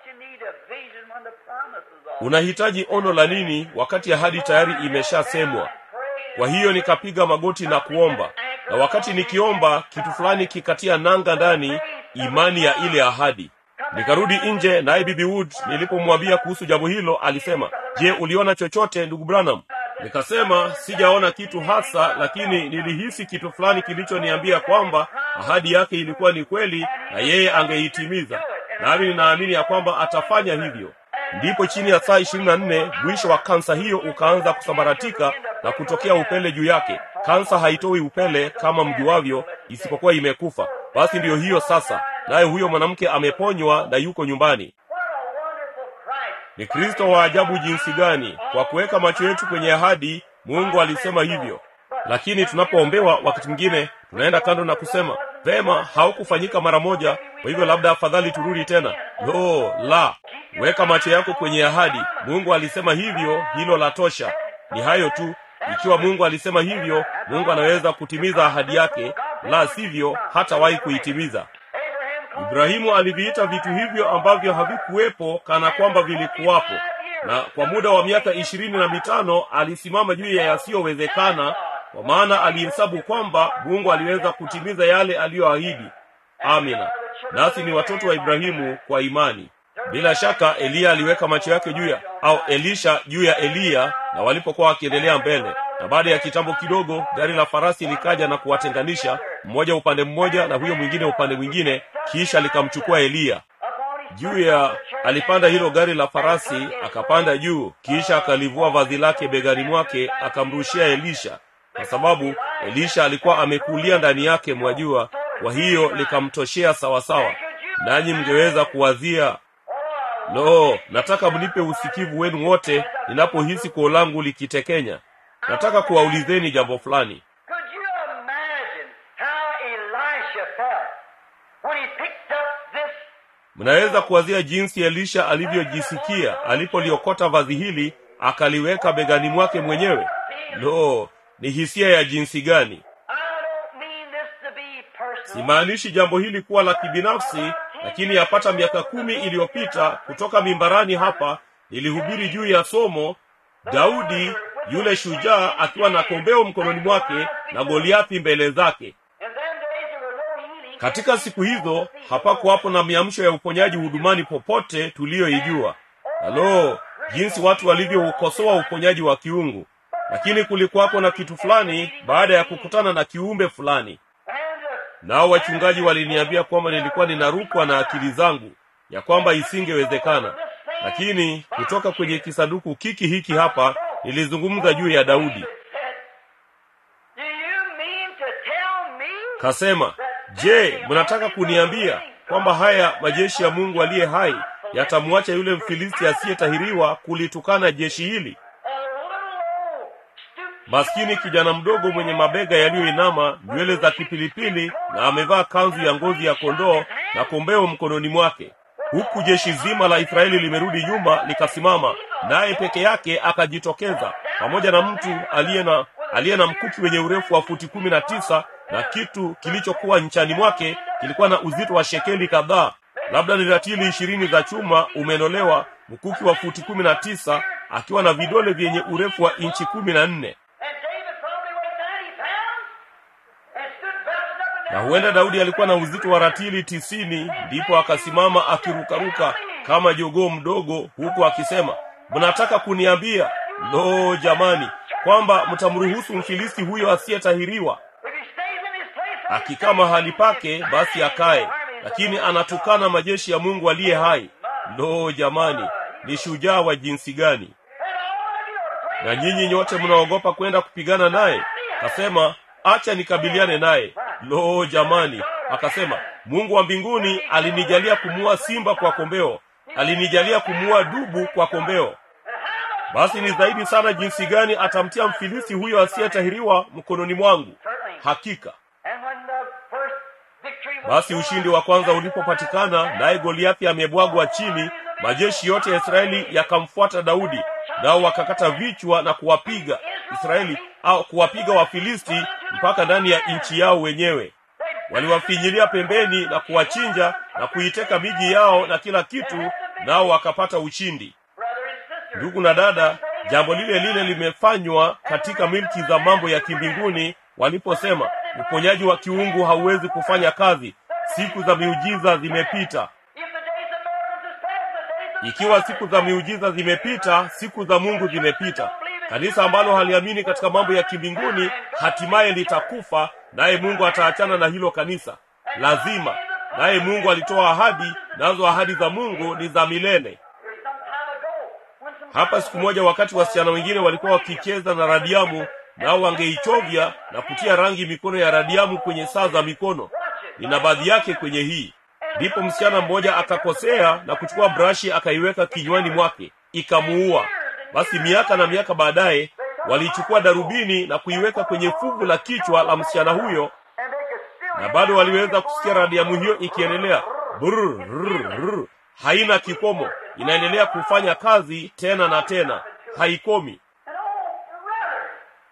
unahitaji ono la nini wakati ahadi tayari imeshasemwa kwa hiyo nikapiga magoti na kuomba na wakati nikiomba kitu fulani kikatia nanga ndani imani ya ile ahadi nikarudi nje naye bibi wood nilipomwambia kuhusu jambo hilo alisema je uliona chochote ndugu branham nikasema sijaona kitu hasa lakini nilihisi kitu fulani kilichoniambia kwamba ahadi yake ilikuwa ni kweli na yeye angeitimiza nami ninaamini ya kwamba atafanya hivyo ndipo chini ya saa ishirini na nne mwisho wa kansa hiyo ukaanza kusambaratika na kutokea upele juu yake kansa haitoi upele kama mjuavyo isipokuwa imekufa basi ndiyo hiyo sasa naye huyo mwanamke ameponywa na yuko nyumbani ni kristo wa ajabu jinsi gani kwa kuweka macho yetu kwenye ahadi mungu alisema hivyo lakini tunapoombewa wakati mwingine tunaenda kando na kusema vema haukufanyika mara moja kwa hivyo labda afadhali turudi tena lo la weka macho yako kwenye ahadi mungu alisema hivyo hilo la tosha ni hayo tu ikiwa mungu alisema hivyo mungu anaweza kutimiza ahadi yake la sivyo hatawahi kuitimiza ibrahimu aliviita vitu hivyo ambavyo havikuwepo kana kwamba vilikuwapo na kwa muda wa miaka ishirini na mitano alisimama juu ya yasiyowezekana kwa maana alihesabu kwamba mungu aliweza kutimiza yale aliyoahidi amina nasi ni watoto wa ibrahimu kwa imani bila shaka eliya aliweka macho yake juu ya au elisha juu ya eliya na walipokuwa wakiendelea mbele na baada ya kitambo kidogo gari la farasi likaja na kuwatenganisha mmoja upande mmoja na huyo mwingine upande mwingine kisha likamchukua eliya juu ya alipanda hilo gari la farasi akapanda juu kisha akalivua vazi lake begani mwake akamrushia elisha kwa sababu elisha alikuwa amekulia ndani yake mwajua kwa hiyo likamtoshea sawasawa nanyi mngeweza kuwazia lo nataka mnipe usikivu wenu wote ninapohisi koo langu likitekenya nataka kuwaulizeni jambo fulani Could you imagine how Elisha felt when he picked up this mnaweza kuwazia jinsi elisha alivyojisikia alipoliokota vazi hili akaliweka begani mwake mwenyewe lo ni hisia ya jinsi gani I don't mean this to be personal. simaanishi jambo hili kuwa la kibinafsi lakini yapata miaka kumi iliyopita kutoka mimbarani hapa nilihubiri juu ya somo daudi yule shujaa akiwa na kombeo mkononi mwake na goliathi mbele zake In them days there were no healing. katika siku hizo hapakuwapo na miamsho ya uponyaji hudumani popote tuliyoijua halo jinsi watu walivyoukosoa uponyaji wa kiungu lakini kulikuwapo na kitu fulani baada ya kukutana na kiumbe fulani And uh, nao wachungaji waliniambia kwamba nilikuwa ninarukwa na akili zangu ya kwamba isingewezekana lakini kutoka kwenye kisanduku kiki hiki hapa nilizungumza juu ya daudi said, Do you mean to tell me kasema je mnataka kuniambia kwamba haya majeshi ya mungu aliye hai yatamwacha yule mfilisti asiyetahiriwa kulitukana jeshi hili a little old stooped maskini kijana mdogo mwenye mabega yaliyoinama nywele za kipilipili na amevaa kanzu ya ngozi ya kondoo na kombeo mkononi mwake huku jeshi zima la israeli limerudi nyuma likasimama naye peke yake akajitokeza pamoja na mtu aliye na aliye na mkuki wenye urefu wa futi kumi na tisa na kitu kilichokuwa nchani mwake kilikuwa na uzito wa shekeli kadhaa labda ni ratili ishirini za chuma umenolewa mkuki wa futi kumi na tisa akiwa na vidole vyenye urefu wa inchi kumi na nne And David probably weighed 90 pounds and stood bouncing up and na down. huenda daudi alikuwa na uzito wa ratili tisini ndipo akasimama akirukaruka kama jogoo mdogo huku akisema mnataka kuniambia lo jamani kwamba mtamruhusu mfilisti huyo asiyetahiriwa If he stays in his place, akikaa mahali pake basi akae lakini anatukana majeshi ya mungu aliye hai lo jamani ni shujaa wa jinsi gani and all of you are afraid. na nyinyi nyote mnaogopa kwenda kupigana naye akasema acha nikabiliane naye lo jamani akasema mungu wa mbinguni alinijalia kumuua simba kwa kombeo alinijalia kumuua dubu kwa kombeo basi ni zaidi sana jinsi gani atamtia mfilisi huyo asiyetahiriwa mkononi mwangu hakika And when the first victory was basi ushindi wa kwanza ulipopatikana naye goliathi amebwagwa chini majeshi yote ya israeli yakamfuata daudi nao wakakata vichwa na kuwapiga israeli au kuwapiga wafilisti mpaka ndani ya nchi yao wenyewe waliwafinyilia pembeni na kuwachinja na kuiteka miji yao na kila kitu nao wakapata ushindi brother and sister, ndugu na dada jambo lile lile limefanywa katika milki za mambo ya kimbinguni waliposema uponyaji wa kiungu hauwezi kufanya kazi siku za miujiza zimepita if the days of miracles is past, the days of ikiwa siku za miujiza zimepita siku za mungu zimepita kanisa ambalo haliamini katika mambo ya kimbinguni hatimaye litakufa naye mungu ataachana na hilo kanisa lazima naye mungu alitoa ahadi nazo ahadi za mungu ni za milele There's some time hapa siku moja wakati wasichana wengine walikuwa wakicheza na radiamu nao wangeichovya na kutia rangi mikono ya radiamu kwenye saa za mikono nina baadhi yake kwenye hii ndipo msichana mmoja akakosea na kuchukua brashi akaiweka kinywani mwake ikamuua basi miaka na miaka baadaye waliichukua darubini na kuiweka kwenye fuvu la kichwa la msichana huyo And they could still na bado waliweza kusikia radiamu hiyo ikiendelea Brr, brr, brr. haina kikomo inaendelea kufanya kazi tena na tena haikomi And oh, brother,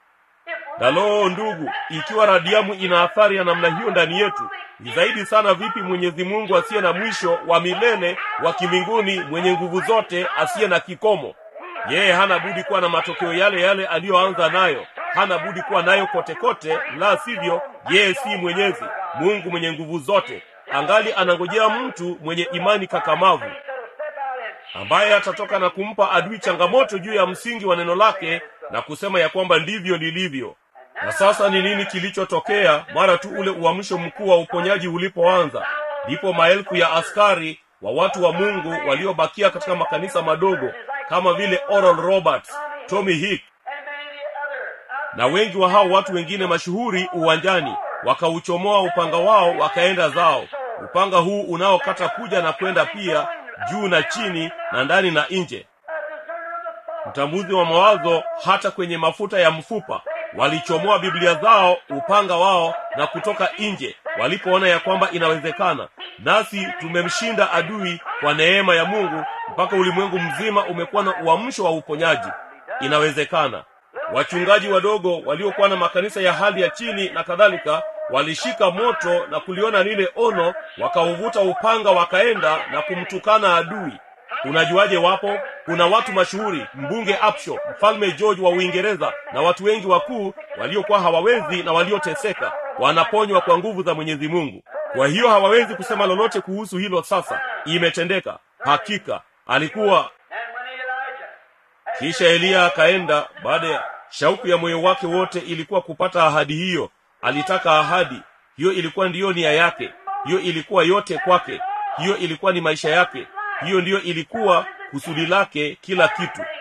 if na loo ndugu ikiwa radiamu ina athari ya namna hiyo ndani yetu ni zaidi sana vipi mwenyezi mungu asiye na mwisho wa milele wa kimbinguni mwenye nguvu zote asiye na kikomo yeye hana budi kuwa na matokeo yale yale aliyoanza nayo hana budi kuwa nayo kote kote la sivyo yeye si mwenyezi mungu mwenye nguvu zote angali anangojea mtu mwenye imani kakamavu that'll step out and ambaye atatoka na kumpa adui changamoto juu ya msingi wa neno lake na kusema ya kwamba ndivyo lilivyo na sasa ni nini kilichotokea mara tu ule uamsho mkuu wa uponyaji ulipoanza ndipo maelfu ya askari wa watu wa mungu waliobakia katika makanisa madogo kama vile oral roberts tommy hick and many other. na wengi wa hao watu wengine mashuhuri uwanjani wakauchomoa upanga wao wakaenda zao upanga huu unaokata kuja na kwenda pia juu na chini na ndani na nje A discerner of the thought. mtambuzi wa mawazo hata kwenye mafuta ya mfupa walichomoa biblia zao upanga wao na kutoka nje walipoona ya kwamba inawezekana nasi tumemshinda adui kwa neema ya mungu mpaka ulimwengu mzima umekuwa na uamsho wa uponyaji inawezekana wachungaji wadogo waliokuwa na makanisa ya hali ya chini na kadhalika walishika moto na kuliona lile ono wakauvuta upanga wakaenda na kumtukana adui unajuaje wapo kuna watu mashuhuri mbunge apsho mfalme george wa uingereza na watu wengi wakuu waliokuwa hawawezi na walioteseka wanaponywa kwa nguvu za mwenyezi mungu kwa hiyo hawawezi kusema lolote kuhusu hilo sasa imetendeka hakika alikuwa And when Elijah kisha eliya akaenda baada ya shauku ya moyo wake wote ilikuwa kupata ahadi hiyo alitaka ahadi hiyo ilikuwa ndiyo nia yake hiyo ilikuwa yote kwake hiyo ilikuwa ni maisha yake hiyo ndiyo ilikuwa kusudi lake kila kitu all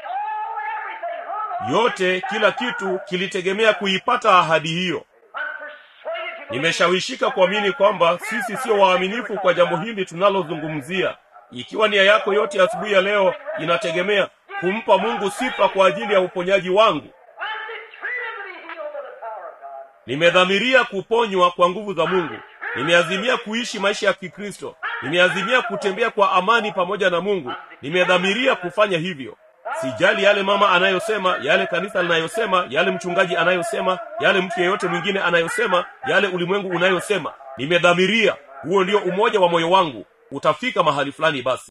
everything hung yote kila kitu kilitegemea kuipata ahadi hiyo I'm persuaded to believe nimeshawishika kuamini kwamba sisi sio waaminifu kwa jambo hili tunalozungumzia ikiwa nia yako yote asubuhi ya leo inategemea kumpa mungu sifa kwa ajili ya uponyaji wangu I'm determined to be healed by the power of God. nimedhamiria kuponywa kwa nguvu za mungu nimeazimia kuishi maisha ya kikristo nimeazimia kutembea kwa amani pamoja na mungu nimedhamiria kufanya hivyo sijali yale mama anayosema yale kanisa linayosema yale mchungaji anayosema yale mtu yeyote mwingine anayosema yale ulimwengu unayosema nimedhamiria huo ndio umoja wa moyo wangu utafika mahali fulani basi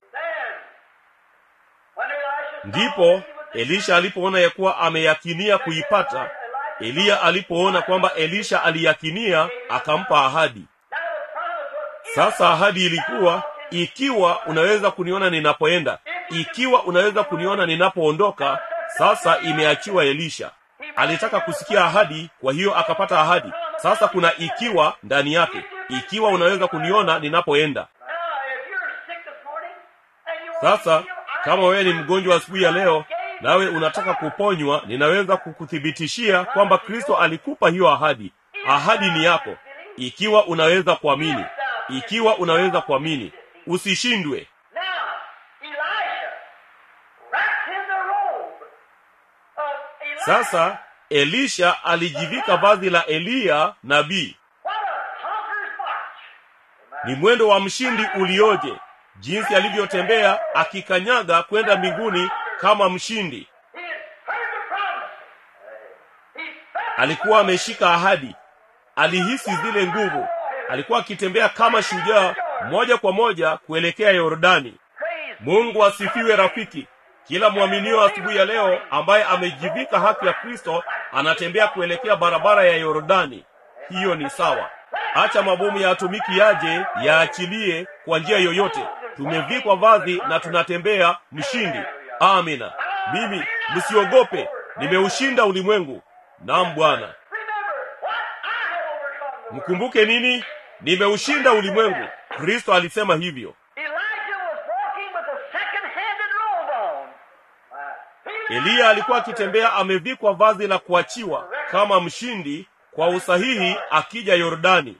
When Elisha ndipo elisha alipoona ya kuwa ameyakinia kuipata eliya alipoona kwamba elisha aliyakinia akampa ahadi sasa ahadi ilikuwa ikiwa unaweza kuniona ninapoenda ikiwa unaweza kuniona ninapoondoka sasa imeachiwa elisha alitaka kusikia ahadi kwa hiyo akapata ahadi sasa kuna ikiwa ndani yake ikiwa unaweza kuniona ninapoenda Now, if you're sick this morning and you want sasa to heal, kama wewe ni mgonjwa asubuhi ya leo nawe unataka kuponywa ninaweza kukuthibitishia kwamba kristo alikupa hiyo ahadi ahadi ni yako ikiwa unaweza kuamini ikiwa unaweza kuamini usishindwe Now, Elisha, wrapped in the robe of Elijah. sasa elisha alijivika vazi la eliya nabii What a conqueror's march! ni mwendo wa mshindi ulioje jinsi alivyotembea akikanyaga kwenda mbinguni kama mshindi He had heard the promise. He felt alikuwa ameshika ahadi alihisi zile nguvu alikuwa akitembea kama shujaa moja kwa moja kuelekea yordani praise. mungu asifiwe rafiki kila mwaminio asubuhi ya leo ambaye amejivika haki ya kristo anatembea kuelekea barabara ya yordani hiyo ni sawa acha mabomu ya atomiki yaje yaachilie kwa njia yoyote tumevikwa vazi na tunatembea mshindi amina mimi msiogope nimeushinda ulimwengu nam bwana Remember what I have overcome the world. mkumbuke nini nimeushinda ulimwengu kristo alisema hivyo Elijah was walking with a second-handed robe on. eliya alikuwa akitembea amevikwa vazi la kuachiwa kama mshindi kwa usahihi akija yordani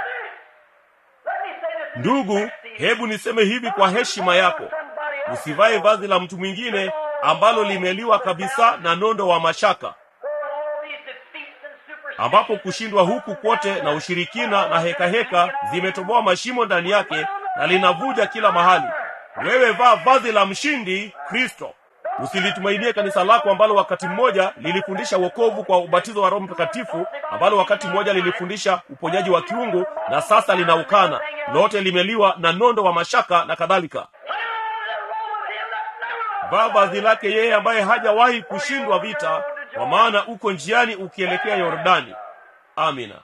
ndugu hebu niseme hivi kwa heshima yako usivae vazi la mtu mwingine ambalo limeliwa kabisa na nondo wa mashaka ambapo kushindwa huku kwote na ushirikina na hekaheka heka, zimetoboa mashimo ndani yake na linavuja kila mahali wewe vaa vazi la mshindi kristo usilitumainie kanisa lako ambalo wakati mmoja lilifundisha wokovu kwa ubatizo wa roho mtakatifu ambalo wakati mmoja lilifundisha uponyaji wa kiungu na sasa linaukana lote limeliwa na nondo wa mashaka na kadhalika vaa vazi lake yeye ambaye hajawahi kushindwa vita kwa maana uko njiani ukielekea yordani amina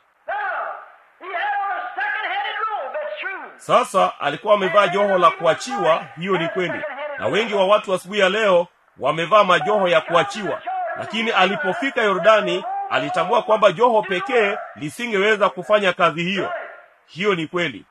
sasa alikuwa amevaa joho la kuachiwa hiyo ni kweli na wengi wa watu asubuhi ya leo wamevaa majoho ya kuachiwa lakini alipofika yordani alitambua kwamba joho pekee lisingeweza kufanya kazi hiyo hiyo ni kweli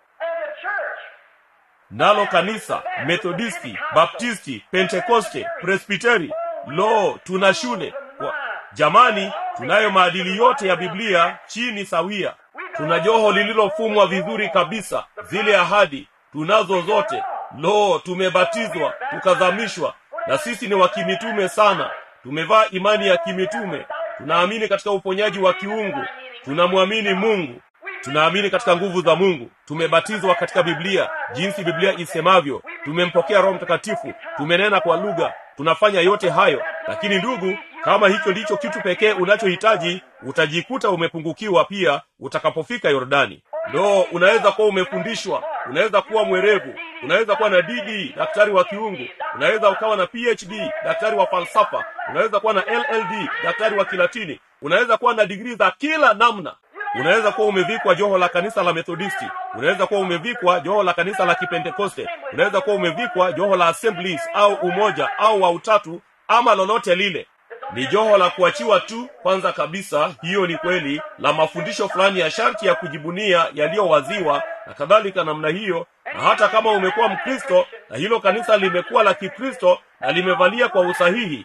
nalo kanisa methodisti baptisti pentekoste presbiteri lo tuna shule kwa jamani tunayo maadili yote ya biblia chini sawia tuna joho lililofumwa vizuri kabisa zile ahadi tunazo zote lo tumebatizwa tukazamishwa na sisi ni wa kimitume sana tumevaa imani ya kimitume tunaamini katika uponyaji wa kiungu tunamwamini mungu tunaamini katika nguvu za mungu tumebatizwa katika biblia jinsi biblia isemavyo tumempokea roho mtakatifu tumenena kwa lugha tunafanya yote hayo lakini ndugu kama hicho ndicho kitu pekee unachohitaji utajikuta umepungukiwa pia utakapofika yordani ndo unaweza kuwa umefundishwa unaweza kuwa mwerevu unaweza kuwa na dd daktari wa kiungu unaweza ukawa na phd daktari wa falsafa unaweza kuwa na lld daktari wa kilatini unaweza kuwa na digrii za kila namna unaweza kuwa umevikwa joho la kanisa la methodisti unaweza kuwa umevikwa joho la kanisa la kipentekoste unaweza kuwa umevikwa joho la assemblies au umoja au wa utatu ama lolote lile ni joho la kuachiwa tu kwanza kabisa hiyo ni kweli la mafundisho fulani ya sharti ya kujibunia yaliyowaziwa na kadhalika namna hiyo na hata kama umekuwa mkristo na hilo kanisa limekuwa la kikristo na limevalia kwa usahihi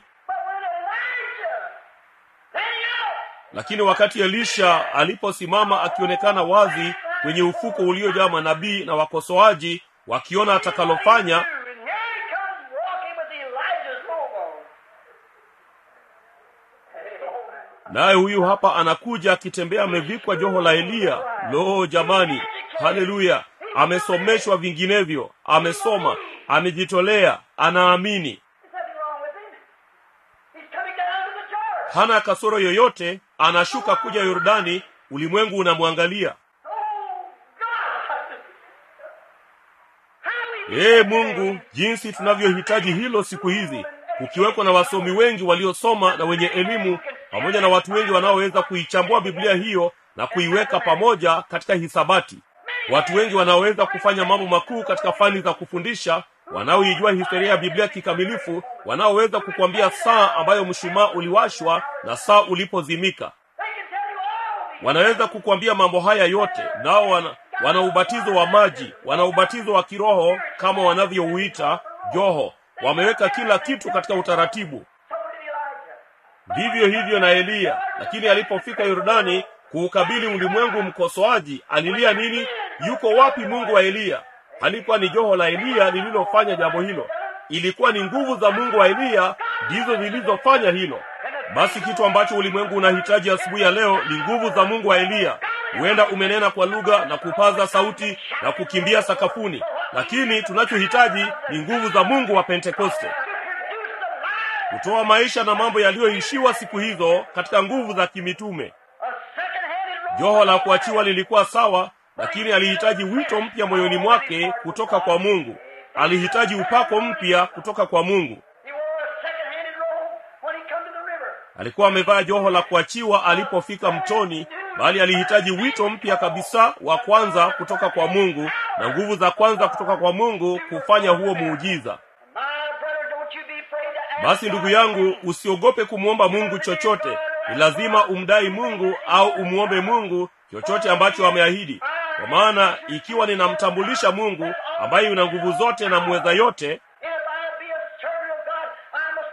lakini wakati elisha aliposimama akionekana wazi kwenye ufuko uliojaa manabii na wakosoaji wakiona atakalofanya naye huyu hapa anakuja akitembea amevikwa joho la eliya lo jamani haleluya amesomeshwa vinginevyo amesoma amejitolea anaamini hana kasoro yoyote anashuka kuja yordani ulimwengu unamwangalia ee mungu jinsi tunavyohitaji hilo siku hizi kukiwekwa na wasomi wengi waliosoma na wenye elimu pamoja na watu wengi wanaoweza kuichambua biblia hiyo na kuiweka pamoja katika hisabati watu wengi wanaoweza kufanya mambo makuu katika fani za kufundisha wanaoijua historia ya biblia kikamilifu wanaoweza kukwambia saa ambayo mshumaa uliwashwa na saa ulipozimika wanaweza kukwambia mambo haya yote nao wana, wana ubatizo wa maji wana ubatizo wa kiroho kama wanavyouita joho wameweka kila kitu katika utaratibu vivyo hivyo na eliya lakini alipofika yordani kuukabili ulimwengu mkosoaji alilia nini yuko wapi mungu wa eliya halikuwa ni joho la eliya lililofanya jambo hilo ilikuwa ni nguvu za mungu wa eliya ndizo zilizofanya hilo basi kitu ambacho ulimwengu unahitaji asubuhi ya leo ni nguvu za mungu wa eliya huenda umenena kwa lugha na kupaza sauti na kukimbia sakafuni lakini tunachohitaji ni nguvu za mungu wa pentekoste kutoa maisha na mambo yaliyoishiwa siku hizo katika nguvu za kimitume joho la kuachiwa lilikuwa sawa lakini alihitaji wito mpya moyoni mwake kutoka kwa mungu alihitaji upako mpya kutoka kwa mungu alikuwa amevaa joho la kuachiwa alipofika mtoni bali alihitaji wito mpya kabisa wa kwanza kutoka kwa mungu na nguvu za kwanza kutoka kwa mungu kufanya huo muujiza basi ndugu yangu usiogope kumwomba mungu chochote ni lazima umdai mungu au umwombe mungu chochote ambacho ameahidi kwa maana ikiwa ninamtambulisha mungu ambaye una nguvu zote na mweza yote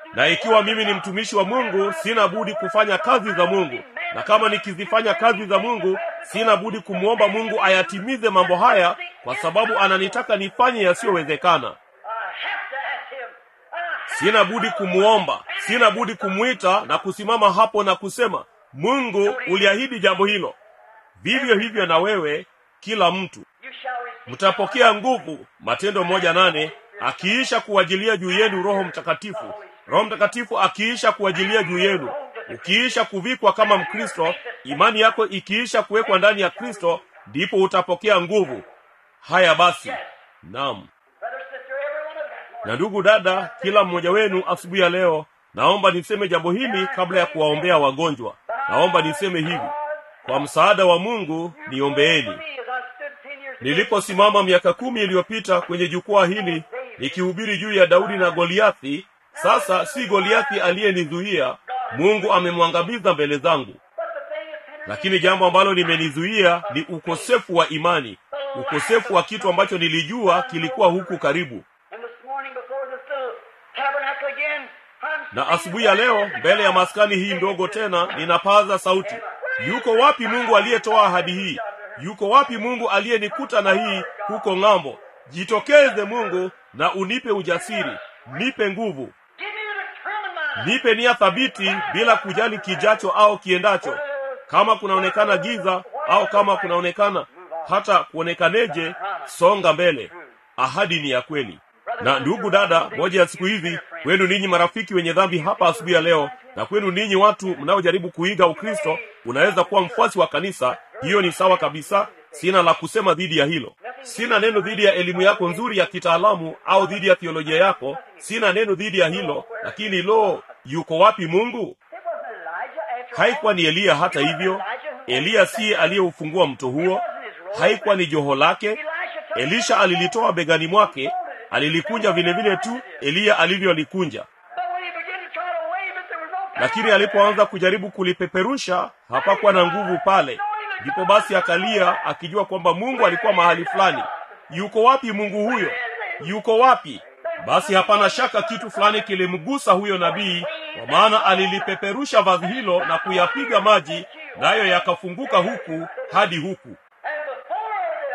na ikiwa mimi ni mtumishi wa mungu sina budi kufanya kazi za mungu na kama nikizifanya kazi za mungu sina budi kumwomba mungu ayatimize mambo haya kwa sababu ananitaka nifanye yasiyowezekana I have to ask him. I sina budi kumwomba sina budi kumwita na kusimama hapo na kusema mungu uliahidi jambo hilo vivyo hivyo na wewe kila mtu You shall receive mtapokea nguvu matendo moja nane akiisha kuwajilia juu yenu roho mtakatifu roho mtakatifu akiisha kuwajilia juu yenu ukiisha kuvikwa kama mkristo imani yako ikiisha kuwekwa ndani ya kristo ndipo utapokea nguvu haya basi naam brother, sister, every one of us. na ndugu dada kila mmoja wenu asubuhi ya leo naomba niseme jambo hili kabla ya kuwaombea wagonjwa naomba niseme hivi kwa msaada wa mungu niombeeni Me, as I stood 10 years ago, niliposimama miaka kumi iliyopita kwenye jukwaa hili nikihubiri juu ya daudi na goliathi sasa si goliathi aliyenizuia mungu amemwangamiza mbele zangu but the thing is, Henry, lakini jambo ambalo limenizuia ni ukosefu wa imani ukosefu wa kitu ambacho nilijua kilikuwa huku karibu and this morning before this little tabernacle again, I'm na asubuhi ya leo mbele ya maskani hii ndogo tena ninapaza sauti yuko wapi mungu aliyetoa ahadi hii yuko wapi mungu aliyenikuta na hii huko ng'ambo jitokeze mungu na unipe ujasiri nipe nguvu Give me a determined mind. nipe nia thabiti bila kujali kijacho au kiendacho kama kunaonekana giza au kama kunaonekana hata kuonekaneje songa mbele ahadi ni ya kweli na ndugu dada moja ya siku hizi kwenu ninyi marafiki wenye dhambi hapa asubuhi ya leo na kwenu ninyi watu mnaojaribu kuiga ukristo unaweza kuwa mfuasi wa kanisa hiyo ni sawa kabisa sina la kusema dhidi ya hilo sina neno dhidi ya elimu yako nzuri ya kitaalamu au dhidi ya theolojia yako sina neno dhidi ya hilo lakini lo yuko wapi mungu It wasn't Elijah after haikuwa ni eliya hata hivyo eliya siye aliyeufungua mto huo haikuwa ni joho lake elisha alilitoa begani mwake alilikunja vile vile tu eliya alivyolikunja But when he began to try to wave it, there was no power lakini alipoanza kujaribu kulipeperusha hapakuwa na nguvu pale ndipo basi akalia akijua kwamba mungu alikuwa mahali fulani yuko wapi mungu huyo yuko wapi basi hapana shaka kitu fulani kilimgusa huyo nabii kwa maana alilipeperusha vazi hilo na kuyapiga maji nayo yakafunguka huku hadi huku And before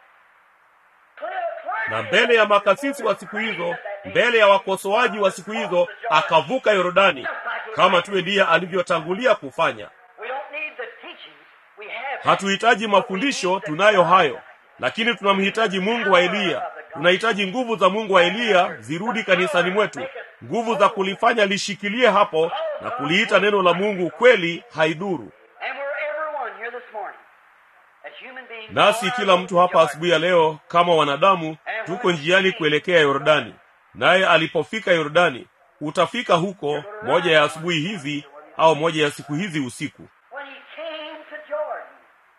the clear, clear, na mbele ya makasisi wa siku hizo mbele ya wakosoaji wa siku hizo akavuka yorodani kama tu eliya alivyotangulia kufanya we don't need the teachings. We have hatuhitaji mafundisho tunayo hayo lakini tunamhitaji mungu wa eliya tunahitaji nguvu za mungu wa eliya zirudi kanisani mwetu nguvu za kulifanya lishikilie hapo na kuliita neno la mungu kweli haidhuru And we're everyone here this morning. As human beings, nasi kila mtu hapa asubuhi ya leo kama wanadamu tuko njiani kuelekea yordani naye alipofika yordani utafika huko moja ya asubuhi hizi au moja ya siku hizi usiku when he came to Jordan,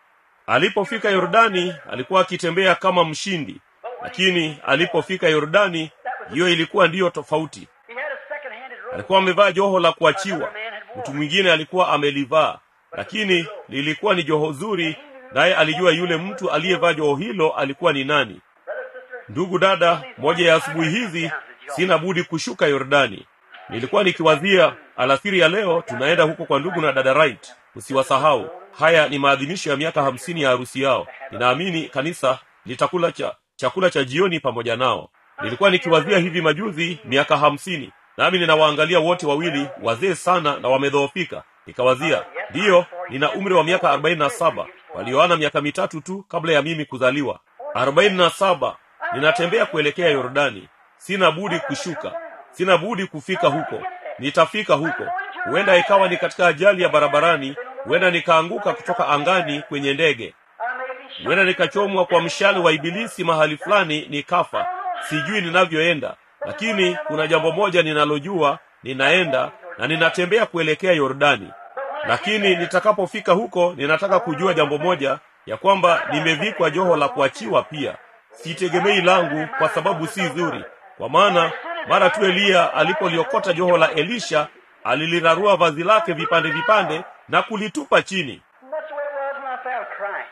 alipofika yordani alikuwa akitembea kama mshindi lakini alipofika yordani hiyo ilikuwa ndiyo tofauti he had a second-handed robe. alikuwa amevaa joho la kuachiwa mtu mwingine alikuwa amelivaa lakini lilikuwa ni joho zuri naye alijua yule mtu aliyevaa joho hilo alikuwa ni nani Brother, sister, ndugu dada moja ya asubuhi hizi sina budi kushuka yordani nilikuwa nikiwazia alasiri ya leo tunaenda huko kwa ndugu na dada right usiwasahau haya ni maadhimisho ya miaka hamsini ya harusi yao ninaamini kanisa litakula cha chakula cha jioni pamoja nao nilikuwa nikiwazia hivi majuzi miaka hamsini nami ninawaangalia wote wawili wazee sana na wamedhoofika nikawazia ndiyo nina umri wa miaka arobaini na saba walioana miaka mitatu tu kabla ya mimi kuzaliwa arobaini na saba ninatembea kuelekea yordani sina budi kushuka sina budi kufika huko nitafika huko huenda ikawa ni katika ajali ya barabarani huenda nikaanguka kutoka angani kwenye ndege I may be shot. huenda nikachomwa kwa mshale wa ibilisi mahali fulani nikafa sijui ninavyoenda lakini kuna jambo moja ninalojua ninaenda na ninatembea kuelekea yordani lakini nitakapofika huko ninataka kujua jambo moja ya kwamba nimevikwa joho la kuachiwa pia sitegemei langu kwa sababu si zuri kwa maana mara tu eliya alipoliokota joho la elisha alilirarua vazi lake vipande vipande na kulitupa chini And that's the way it was when I found Christ.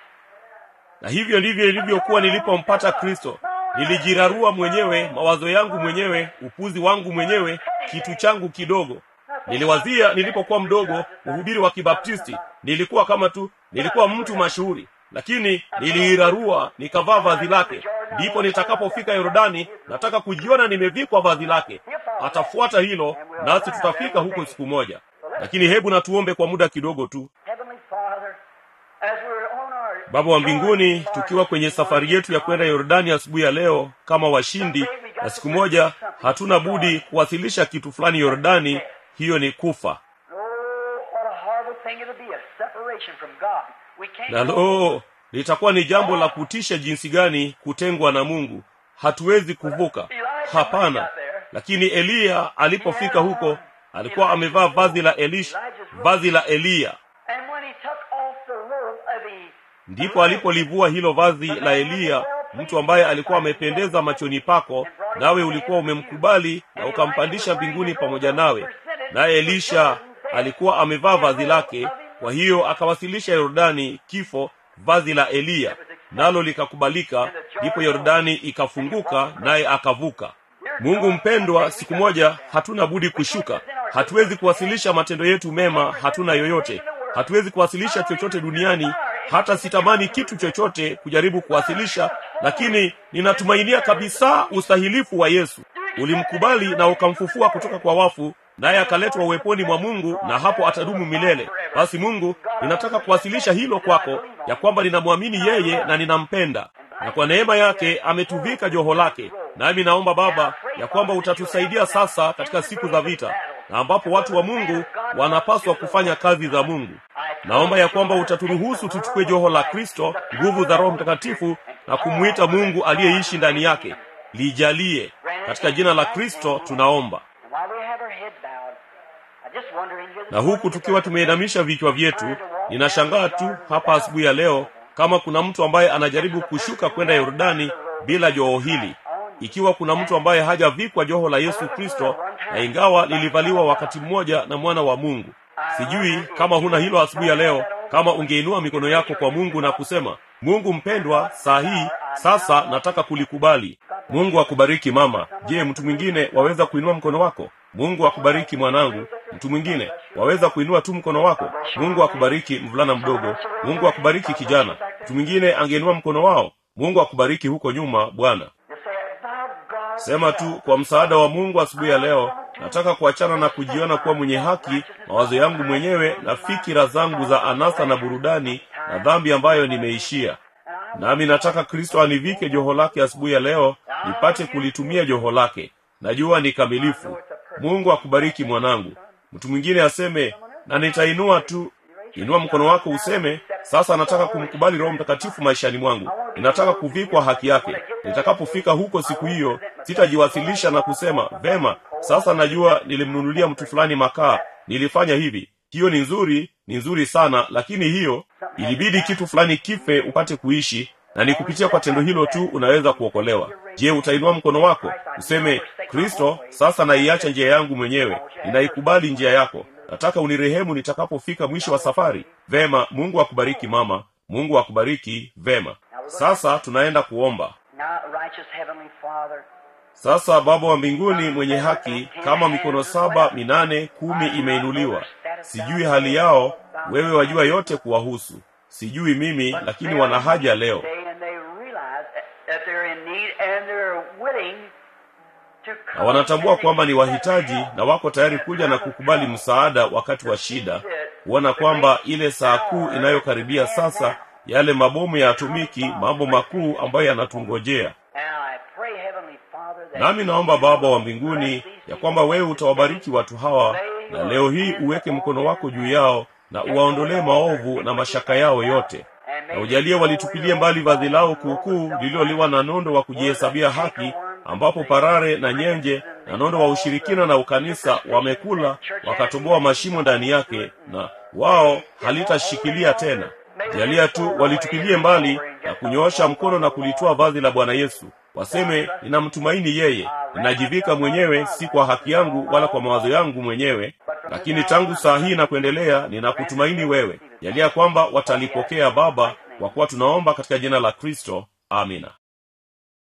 na hivyo ndivyo ilivyokuwa nilipompata kristo nilijirarua mwenyewe mawazo yangu mwenyewe upuzi wangu mwenyewe kitu changu kidogo niliwazia nilipokuwa mdogo mhubiri wa kibaptisti nilikuwa kama tu nilikuwa mtu mashuhuri lakini niliirarua nikavaa vazi lake ndipo nitakapofika yordani nataka kujiona nimevikwa vazi lake atafuata hilo nasi tutafika huko siku moja lakini hebu natuombe kwa muda kidogo tu Heavenly Father, as we're on our baba wa mbinguni tukiwa kwenye safari yetu ya kwenda yordani asubuhi ya leo kama washindi na siku moja hatuna budi kuwasilisha kitu fulani yordani hiyo ni kufa Oh, what a horrible thing it'll be, a separation from God. We can't na lo litakuwa ni jambo la kutisha jinsi gani kutengwa na mungu hatuwezi kuvuka hapana lakini eliya alipofika huko alikuwa amevaa vazi la elish vazi la eliya And when he took off the robe of the ndipo alipolivua hilo vazi la eliya mtu ambaye alikuwa amependeza machoni pako nawe ulikuwa umemkubali na ukampandisha mbinguni pamoja nawe naye elisha alikuwa amevaa vazi lake kwa hiyo akawasilisha yordani kifo vazi la eliya nalo likakubalika ndipo yordani ikafunguka naye akavuka mungu mpendwa siku moja hatuna budi kushuka hatuwezi kuwasilisha matendo yetu mema hatuna yoyote hatuwezi kuwasilisha chochote duniani hata sitamani kitu chochote kujaribu kuwasilisha lakini ninatumainia kabisa ustahilifu wa yesu ulimkubali na ukamfufua kutoka kwa wafu naye akaletwa uweponi mwa mungu na hapo atadumu milele basi mungu ninataka kuwasilisha hilo kwako ya kwamba ninamwamini yeye na ninampenda na kwa neema yake ametuvika joho lake nami naomba baba ya kwamba utatusaidia sasa katika siku za vita na ambapo watu wa mungu wanapaswa kufanya kazi za mungu naomba ya kwamba utaturuhusu tuchukue joho la kristo nguvu za roho mtakatifu na kumwita mungu aliyeishi ndani yake lijalie katika jina la kristo tunaomba And while we have our head bowed, I just wondering here this na huku morning tukiwa tumeinamisha vichwa vyetu ninashangaa tu hapa asubuhi ya leo kama kuna mtu ambaye anajaribu kushuka kwenda yordani bila joho hili ikiwa kuna mtu ambaye hajavikwa joho la yesu kristo na ingawa lilivaliwa wakati mmoja na mwana wa mungu sijui kama huna hilo asubuhi ya leo kama ungeinua mikono yako kwa mungu na kusema mungu mpendwa saa hii sasa nataka kulikubali mungu akubariki mama je mtu mwingine waweza kuinua mkono wako mungu akubariki mwanangu mtu mwingine waweza kuinua tu mkono wako mungu akubariki mvulana mdogo mungu akubariki kijana mtu mwingine angeinua mkono wao mungu akubariki huko nyuma bwana You say, "Thou God sema tu kwa msaada wa mungu asubuhi ya leo nataka kuachana na kujiona kuwa mwenye haki mawazo yangu mwenyewe na fikira zangu za anasa na burudani na dhambi ambayo nimeishia nami nataka kristo anivike joho lake asubuhi ya leo nipate kulitumia joho lake najua ni kamilifu mungu akubariki mwanangu mtu mwingine aseme na nitainua tu inua mkono wako useme sasa nataka kumkubali roho mtakatifu maishani mwangu ninataka kuvikwa haki yake nitakapofika huko siku hiyo sitajiwasilisha na kusema vema sasa najua nilimnunulia mtu fulani makaa nilifanya hivi hiyo ni nzuri ni nzuri sana lakini hiyo ilibidi kitu fulani kife upate kuishi na ni kupitia kwa tendo hilo tu unaweza kuokolewa je utainua mkono wako useme kristo sasa naiacha njia yangu mwenyewe ninaikubali njia yako nataka unirehemu nitakapofika mwisho wa safari vema mungu akubariki mama mungu akubariki vema sasa tunaenda kuomba Now, righteous Heavenly Father, sasa baba wa mbinguni mwenye haki kama mikono saba minane kumi imeinuliwa sijui hali yao wewe wajua yote kuwahusu sijui mimi lakini wana haja leo they and they realize that they're in need and they're willing to na come wanatambua and kwamba ni accept wahitaji help. na wako tayari kuja na kukubali msaada wakati wa shida kuona kwamba ile saa kuu inayokaribia sasa yale mabomu ya atomiki mambo makuu ambayo yanatungojea And I pray, Heavenly Father, that nami naomba baba wa mbinguni ya kwamba wewe utawabariki watu hawa na leo hii uweke mkono wako juu yao na uwaondolee maovu na mashaka yao yote na ujalie walitupilie mbali vazi lao kuukuu lililoliwa na nondo wa kujihesabia haki ambapo parare na nyenje na nondo wa ushirikina na ukanisa wamekula wakatoboa mashimo ndani yake na wao halitashikilia tena jalia tu walitupilie mbali na kunyoosha mkono na kulitoa vazi la bwana yesu waseme ninamtumaini yeye ninajivika mwenyewe si kwa haki yangu wala kwa mawazo yangu mwenyewe lakini tangu saa hii na kuendelea ninakutumaini wewe jalia kwamba watalipokea baba kwa kuwa tunaomba katika jina la kristo amina